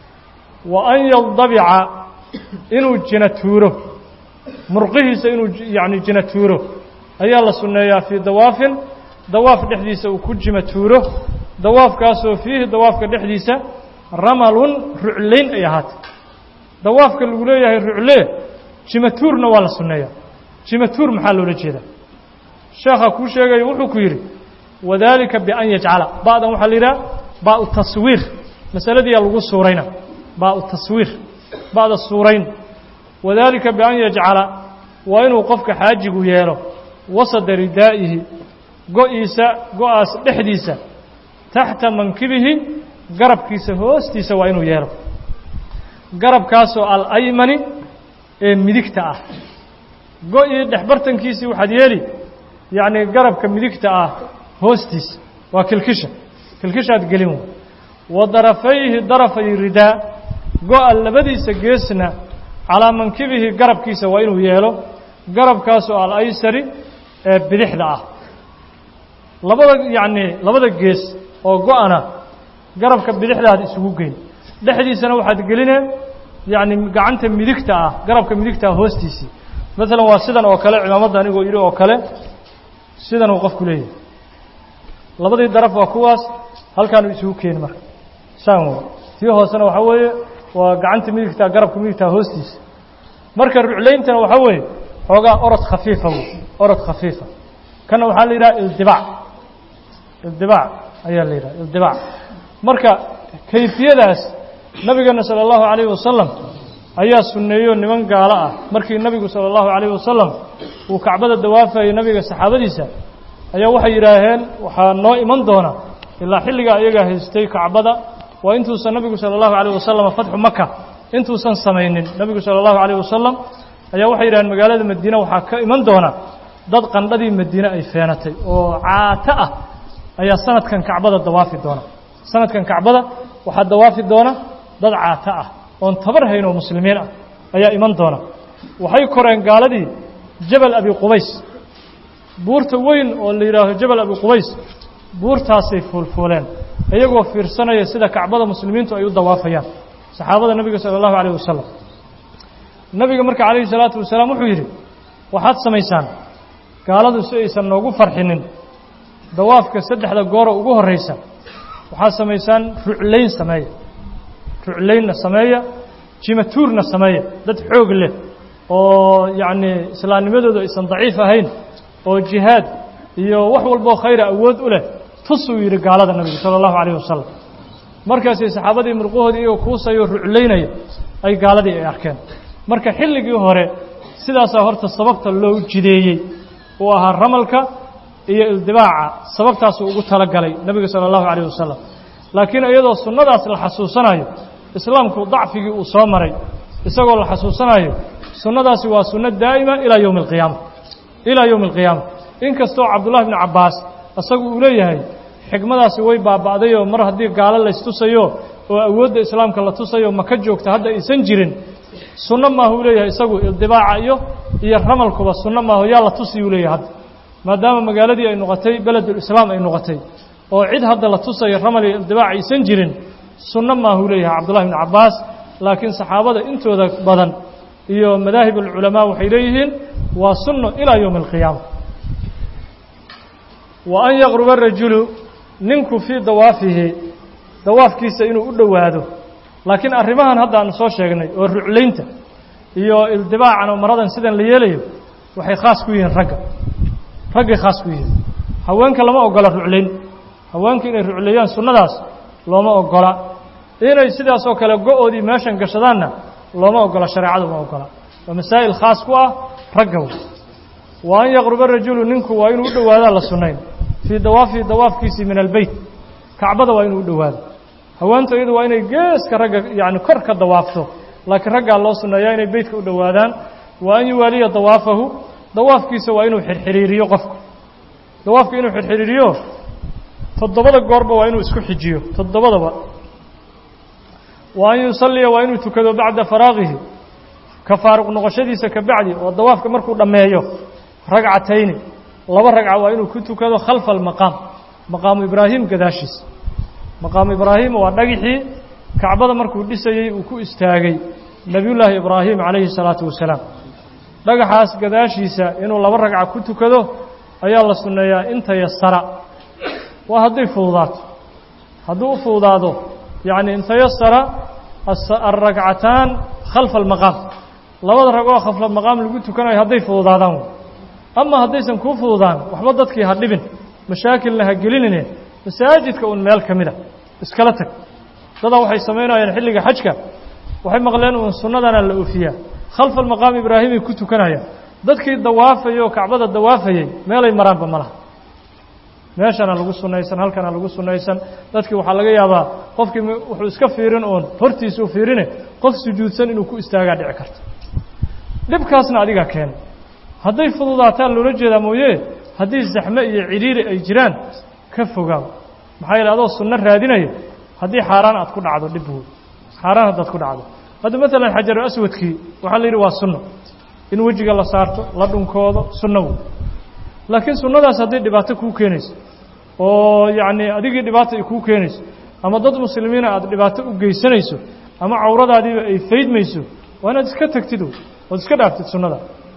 wa an yaldabica inuu jina tuuro murqihiisa inuu yacni jina tuuro ayaa la sunneeyaa fii dawaafin dawaaf dhexdiisa uu ku jima tuuro dawaafkaasoo fiihi dawaafka dhexdiisa ramalun ruclayn ay ahaatay dawaafka lagu leeyahay ruclee jimatuurna waa la sunneeyaa jimatuur maxaa loola jeedaa sheekha kuu sheegaya wuxuu ku yidhi wadalika bian yajcala ba'dan waxaa la yidhaha ba'u taswiir masaladiiyaa lagu suurayna ba'u taswiir ba'da suurayn wadalika bian yajcala waa inuu qofka xaajigu yeelo wasada ridaa'ihi go-iisa go-aas dhexdiisa taxta mankibihi garabkiisa hoostiisa waa inuu yeelo garabkaasoo alaymani ee midigta ah go-ii dhexbartankiisii waxaad yeeli yacni garabka midigta ah hoostiisa waa kilkisha kilkishaad gelin wey wa darafayhi darafay ridaa go-a labadiisa geesna calaa mankibihi garabkiisa waa inuu yeelo garabkaasoo alaysari ee bidixda ah labada yacni labada gees oo go-ana garabka bidixdaad isugu geyn dhexdiisana waxaad gelinee yacni gacanta midigta ah garabka midigta ah hoostiisii maalan waa sidan oo kale cimaamadda anigoo yidhi oo kale sidan uu qofku leeyahay labadii daraf waa kuwaas halkaanu isugu keeni marka saan wey tii hoosena waxaa weeye waa gacanta midigta garabka midigta hoostiisa marka ruclayntana waxaa weeye xoogaa orod khafiifa wey orod khafiifa kana waxaa la yidhaha ildibaac ildibaac ayaa la yidhaha ildibaac marka kayfiyadaas nabigeena salى اllahu عalayه wasalam ayaa sunneeyo niman gaalo ah markii nabigu salى اllahu عalayه wasalam uu kacbada dawaafayay nabiga saxaabadiisa ayaa waxay yidhaaheen waxaa noo iman doona ilaa xilligaa iyagaa haystay kacbada waa intuusan nabigu salى اllahu عalيه wasalam fatxu maka intuusan samaynin nabigu salى اllahu عalيه wasalam ayaa waxay yidhaheen magaalada madiine waxaa ka iman doona dad qandhadii madiine ay feenatay oo caato ah ayaa sanadkan kacbada dawaafi doona sanadkan kacbada waxaa dawaafi doona dad caato ah oon tabar hayn oo muslimiin ah ayaa iman doona waxay koreen gaaladii jabal abi qubays buurta weyn oo la yidhaaho jabal abi qubays buurtaasay fuulfuuleen iyagoo fiirsanaya sida kacbada muslimiintu ay u dawaafayaan saxaabada nebiga sala allahu calayh wasalam nebiga marka calayhi salaatu wasalaam wuxuu yidhi waxaad samaysaan gaaladu si aysan noogu farxinin dawaafka saddexda gooro ugu horraysa waxaad samaysaan ruclayn sameeya ruclaynna sameeya jimatuurna sameeya dad xoog leh oo yacnii islaamnimadoodu aysan daciif ahayn oo jihaad iyo wax walboo khayra awood u leh tusuu yidhi gaalada nabigu sala allahu calayh wasalam markaasay saxaabadii murqahoodii iyagoo kuusayoo ruclaynaya ay gaaladii ay arkeen marka xilligii hore sidaasaa horta sababta loo jideeyey uu ahaa ramalka iyo ildibaaca sababtaasuu ugu talagalay nebiga sala allahu calayh wasalam laakiin iyadoo sunnadaas la xasuusanayo islaamku dacfigii uu soo maray isagoo la xasuusanayo sunnadaasi waa sunno daa'ima ilaa yowmi alqiyaama ilaa yowmi alqiyaama inkastoo cabdullahi bni cabbaas isagu uu leeyahay xikmadaasi way baaba'dayoo mar haddii gaalo laystusayo oo awoodda islaamka la tusayo maka joogta hadda aysan jirin sunno maahu uu leeyahay isagu ildibaaca iyo iyo ramalkuba sunno maahu yaa la tusiyu leeyahay hadda maadaama magaaladii ay noqotay beledulislaam ay noqotay oo cid hadda la tusayo ramal iyo ildibaac aysan jirin sunno maahuu leeyahay cabdullahi bni cabbaas laakiin saxaabada intooda badan iyo madaahib alculamaa waxay leeyihiin waa sunno ilaa yowmi alqiyaama wa an yaqruba rajulu ninku fii dawaafihi dawaafkiisa inuu u dhowaado laakiin arrimahan hadda aanu soo sheegnay oo ruclaynta iyo ildibaacan oo maradan sidan la yeelayo waxay khaas ku yihiin ragga raggay khaas ku yihiin haweenka lama ogola ruclayn haweenka inay rucleeyaan sunnadaas looma ogola inay sidaas oo kale go-oodii meeshan gashadaanna looma ogola shareecadu ma ogola waa masaa'il khaas ku ah ragga wey wa an yaqruba rajulu ninku waa inuu u dhowaadaa la sunnayn fii dawaafihi dawaafkiisii min albeyt kacbada waa inuu u dhowaado haweenta iyadu waa inay geeska ragga yacni kor ka dawaafto laakiin raggaa loo sunneeyaa inay beytka u dhowaadaan wa an yuwaaliya dawaafahu dawaafkiisa waa inuu xirxiriiriyo qofku dawaafka inuu xirxiriiriyo toddobada goorba waa inuu isku xijiyo toddobadaba wa an yusalliya waa inuu tukado bacda faraaqihi ka faaruq noqoshadiisa ka bacdi oo dawaafka markuu dhammeeyo ragcatayni laba ragca waa inuu ku tukado khalfa almaqaam maqaamu ibraahim gadaashiisa maqaamu ibraahim waa dhagixii kacbada markuu dhisayey uu ku istaagay nebiyullaahi ibraahim calayhi salaatu wasalaam dhagaxaas gadaashiisa inuu laba ragca ku tukado ayaa la sunneeyaa inta yasara waa hadday fududaato hadduu u fududaado yacni inta yasara alragcataan khalfa almaqaam labada ragoo khalfa maqaam lagu tukanayo hadday fududaadaan ama haddaysan kuu fududaan waxba dadkii ha dhibin mashaakilna ha gelinine masaajidka uun meel ka mida iskala tag dadaa waxay samaynayaan xilliga xajka waxay maqleen uun sunnadana la oofiyaa khalfa almaqaam ibraahimay ku tukanayaan dadkii dawaafayay oo kacbada dawaafayey meelay maraanba ma laha meeshana lagu sunnaysan halkana lagu sunnaysan dadkii waxaa laga yaabaa qofkii wuxuu iska fiirin oon hortiisuu fiirine qof sujuudsan inuu ku istaagaa dhici karto dhibkaasna adigaa keenay hadday fududaataan loola jeedaa mooye haddii zaxme iyo cidhiiri ay jiraan ka fogaaw maxaa yeele adoo sunno raadinaya haddii xaaraan aad ku dhacdo dhib woy xaaraan haddaad ku dhacdo hadda maalan xajaru aswadkii waxaa la yidhi waa sunno in wejiga la saarto la dhunkoodo sunno wey laakiin sunnadaas hadday dhibaato kuu keenayso oo yacnii adigii dhibaata ay kuu keenayso ama dad muslimiina aad dhibaato u geysanayso ama cawradaadiiba ay faydmayso waa inaad iska tagtid wey ood iska dhaaftid sunnada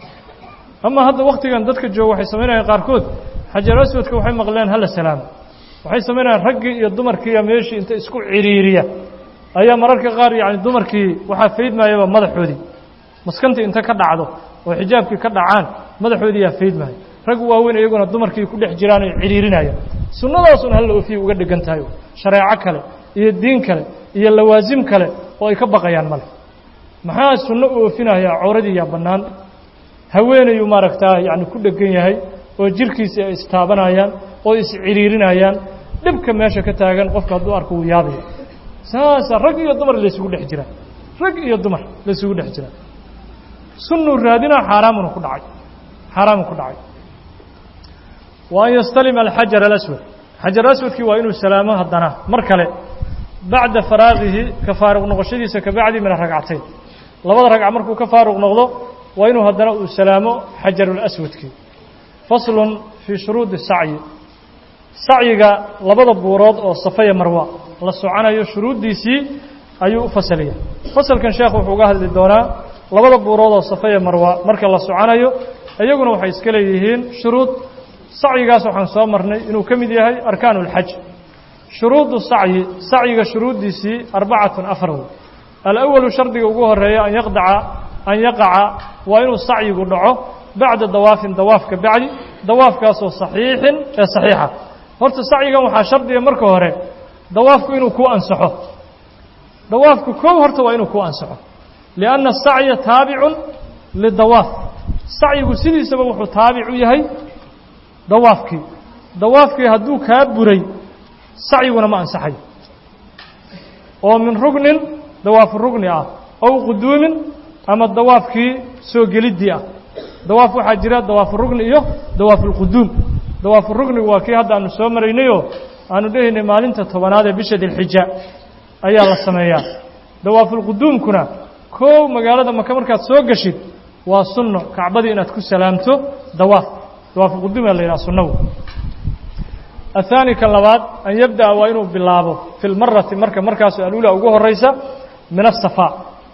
ama hadda waktigan dadka jooga waxay samaynayaan qaarkood xajar aswadka waxay maqleen hala salaamo waxay samaynayaan raggii iyo dumarkiiya meeshii inta isku ciriiriya ayaa mararka qaar yacni dumarkii waxaa faydmayaba madaxoodii maskantii inta ka dhacdo oo xijaabkii ka dhacaan madaxoodii yaa faydmaya rag waaweyn iyaguna dumarkii ku dhex jiraan ay ciriirinayaan sunnadaasun halla oofiya uga dhigan tahay shareeco kale iyo diin kale iyo lawaasim kale oo ay ka baqayaan male maxaa sunno u oofinayaa cawradii yaa bannaan haweenayuu maaragtaa yacni ku dhegan yahay oo jirkiisii ay istaabanayaan oo isciriirinayaan dhibka meesha ka taagan qofka hadduu arko wuu yaabaya saasaa rag iyo dumar laysugu dhex jiraa rag iyo dumar laysugu dhex jiraa sunnuu raadinaa xaaraamuna ku dhacay xaaraamu ku dhacay wa an yastalima alxajar alaswad xajar aswadkii waa inuu salaamo haddana mar kale bacda faraaqihi ka faaruq noqoshadiisa ka bacdi min aragcatayn labada ragca markuu ka faaruq noqdo waa inuu haddana uu salaamo xajarulaswadkii faslun fii shuruudi sacyi sacyiga labada buurood oo safaya marwa la soconayo shuruuddiisii ayuu u fasalaya fasalkan sheekhu wuxuu uga hadli doonaa labada buurood oo safaya marwa marka la soconayo iyaguna waxay iska leeyihiin shuruud sacyigaas waxaan soo marnay inuu ka mid yahay arkaan اlxaj shuruudu sacyi sacyiga shuruuddiisii arbacatun afar wey alawalu shardiga ugu horeeya an yaqdaca an yaqaca waa inuu sacyigu dhaco bacda dawaafin dawaafka bacdi dawaafkaasoo saxiixin ee saxiixa horta sacyigan waxaa shardiga marka hore dawaafku inuu ku ansaxo dawaafku kow horta waa inuu ku ansaxo lianna asacya taabicun lidawaaf sacyigu sidiisaba wuxuu taabic u yahay dawaafkii dawaafkii hadduu kaa buray sacyiguna ma ansaxayo oo min rugnin dawaafu rugni ah ow quduumin ama dawaafkii soo geliddii ah dawaaf waxaa jira dawaafu rugni iyo dawaafulquduum dawaafu rugnigu waa kii hadda aanu soo maraynayoo aanu dhehaynay maalinta tobanaad ee bisha dilxija ayaa la sameeyaa dawaafulquduumkuna kow magaalada maka markaad soo geshid waa sunno kacbadii inaad ku salaamto dawaaf dawaafulquduum aa la yidhaha sunnagu الثاني kan labaad an yabdaأa waa inuu bilaabo fi اlmarati marka markaas alula ugu horaysa min الصaفا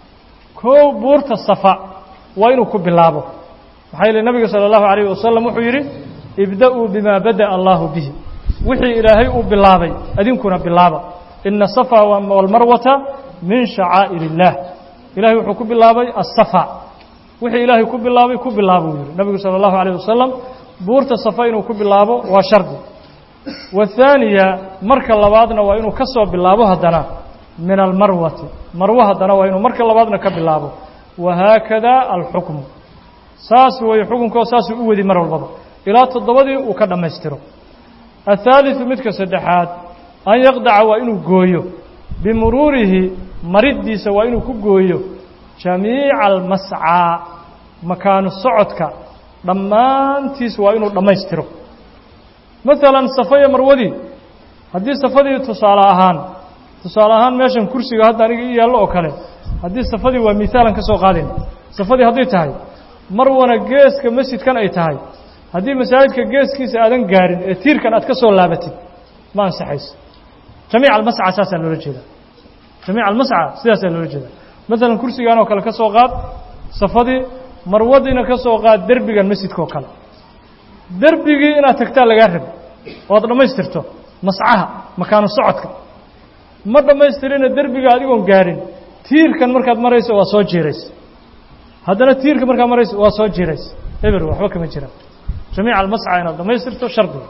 kow buurta صaفا waa inuu ku bilaabo maxaa yeele nabiga salى الlahu عalيه wasalam wuxuu yidhi ibda'uu bima badaأ allahu bihi wixii ilaahay uu bilaabay adinkuna bilaaba ina الصaفا wاlmarwata min shacaa'ir الlah ilahay wuxuu ku bilaabay الصaفا wixii ilaahay ku bilaabay ku bilaabo uu yihi nabigu salى الlahu عalيه wasalam buurta صaفا inuu ku bilaabo waa shardi والثaaniya marka labaadna waa inuu ka soo bilaabo haddana min almarwati marwo haddana waa inuu marka labaadna ka bilaabo wahaakada alxukmu saas weeye xukunkoo saasuu u wadi mar walbaba ilaa toddobadii uu ka dhammaystiro الثaaliثu midka saddexaad an yaqdaca waa inuu gooyo bimuruurihi mariddiisa waa inuu ku gooyo jamiica almascaa makaanu socodka dhammaantiis waa inuu dhammaystiro maalan safa iyo marwadii haddii safadii tusaale ahaan tusaale ahaan meeshan kursiga hadda aniga ii yaallo oo kale haddii safadii waa miaalan ka soo qaadayna safadii hadday tahay marwana geeska masjidkan ay tahay haddii masaajidka geeskiisa aadan gaarin ee tiirkan aad ka soo laabatid ma ansaxayso jamiic almasca saasaa loola jeedaa jamiic almasca sidaasaa loola jeedaa maalan kursigan oo kale ka soo qaad safadii marwadiina ka soo qaad derbigan masjidka oo kale derbigii inaad tagtaa lagaa rabi oo ad dhammaystirto mascaha makaanu socodka ma dhammaystirina derbiga adigoon gaarin tiirkan markaad marayso waa soo jiiraysa haddana tiirka markaad marayso waa soo jiiraysa eber waxba kama jiraan jamiica almasca inaad dhammaystirto shardiga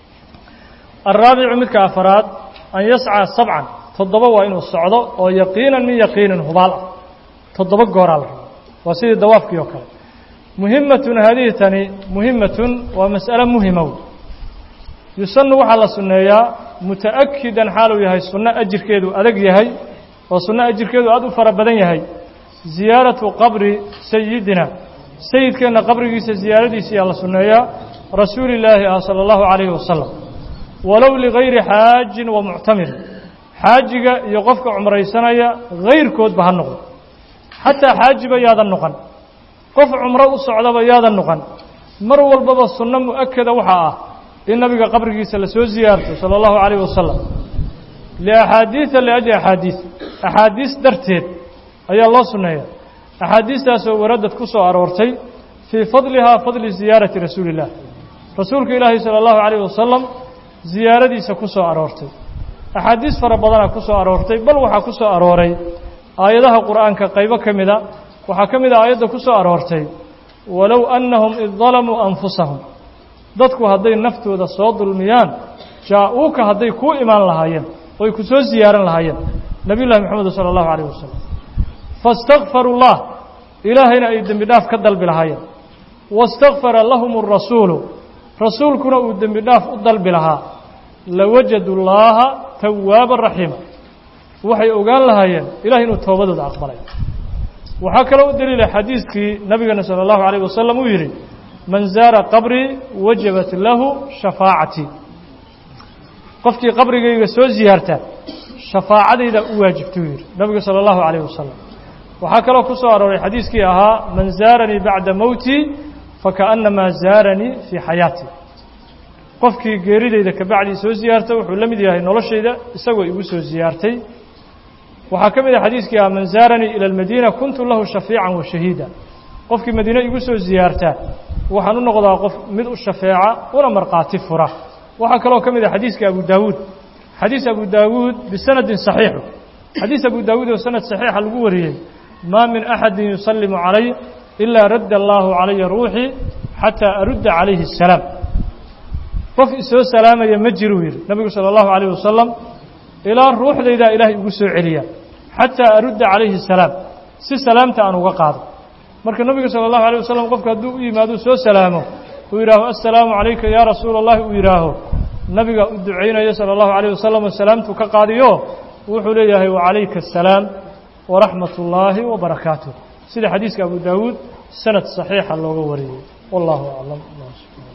alraabicu midka afaraad an yascaa sabcan toddoba waa inuu socdo oo yaqiinan min yaqiinin hubaal ah toddoba gooraa la rabo waa sidii dawaafkii oo kale muhimatun haadihi tani muhimatun waa mas'ale muhimow yusanu waxaa la sunneeyaa muta'akidan xaaluu yahay sunno ajirkeedu adag yahay oo sunno ajirkeedu aad u fara badan yahay ziyaaratu qabri sayidina sayidkeenna qabrigiisa ziyaaradiisa ayaa la sunneeyaa rasuuli illaahi ah sala allahu calayhi wasalam walow ligayri xaajin wa muctamir xaajiga iyo qofka cumraysanaya hayrkoodba ha noqdo xataa xaajiba yaadan noqon qof cumro u socdaba yaadan noqon mar walbaba sunno mu'akada waxaa ah in nabiga qabrigiisa la soo ziyaarto sala allahu calayh wasalam liaxaadiida liajli axaadiis axaadiis darteed ayaa loo sunneeya axaadiistaasoo waradad ku soo aroortay fii fadlihaa fadli ziyaarati rasuuli illah rasuulka ilaahi sala allahu calayh wasalam ziyaaradiisa ku soo aroortay axaadiis fara badana ku soo aroortay bal waxaa ku soo arooray aayadaha qur'aanka qaybo ka mida waxaa ka mid a aayadda ku soo aroortay walow annahum id dalamuu anfusahum dadku hadday naftooda soo dulmiyaan jaa-uuka hadday kuu imaan lahaayeen oy ku soo ziyaaran lahaayeen nabiy llahi moxamed sala allahu calayh wasalam faistakfaruu llah ilaahayna ay dembi dhaaf ka dalbi lahaayeen waistakfara lahum arasuulu rasuulkuna uu dembi dhaaf u dalbi lahaa lawajadu llaaha tawaaban raxiima waxay ogaan lahaayeen ilahay inuu toobadooda aqbalay waxaa kaloo u daliila xadiiskii nabigeena salى اllahu عalيه wasalam uu yidhi man zaara qabrii wajabat lahu shafaacatii qofkii qabrigayga soo ziyaarta shafaacadayda u waajibtuu yidhi nabigu salى اllahu عalيه wasalam waxaa kaloo ku soo arooray xadiiskii ahaa man zaaranii bacda mowtii fakaأnamaa zaaranii fii xayaatii qofkii geeridayda kabacdii soo ziyaarta wuxuu la mid yahay noloshayda isagoo igu soo ziyaartay waxaa ka mid ah xadiiskii ah man zaaranii ilى اlmadiina kuntu lahu shafiican wa shahiida qofkii madiine igu soo ziyaartaa waxaan u noqdaa qof mid u shafeeca una markhaati fura waxaa kaloo ka mid ah xadiiska abu daawuud xadiis abu daawuud bisanadin saxiixu xadiis abu daawuud oo sanad saxiixa lagu wariyey maa min axadin yusallimu calay ilaa radda allaahu calaya ruuxii xataa arudda calayhi asalaam qof isoo salaamaya ma jiruu yidhi nabigu sala allahu calayh wasalam ilaa ruuxdaydaa ilaahay ugu soo celiya xataa arudda calayhi asalaam si salaamta aan uga qaado marka nabiga sala allahu alay wasalam qofka hadduu u yimaado soo salaamo uu yidhaaho assalaamu calayka yaa rasuula allahi uu yidhaaho nabiga u ducaynayo sala allahu calayh wasalam oo salaamtuu ka qaadiyo wuxuu leeyahay wacalayka asalaam waraxmat ullaahi wabarakaatuh sida xadiiska abu daawuud sanad saxiixa looga wariyey wallahu aclam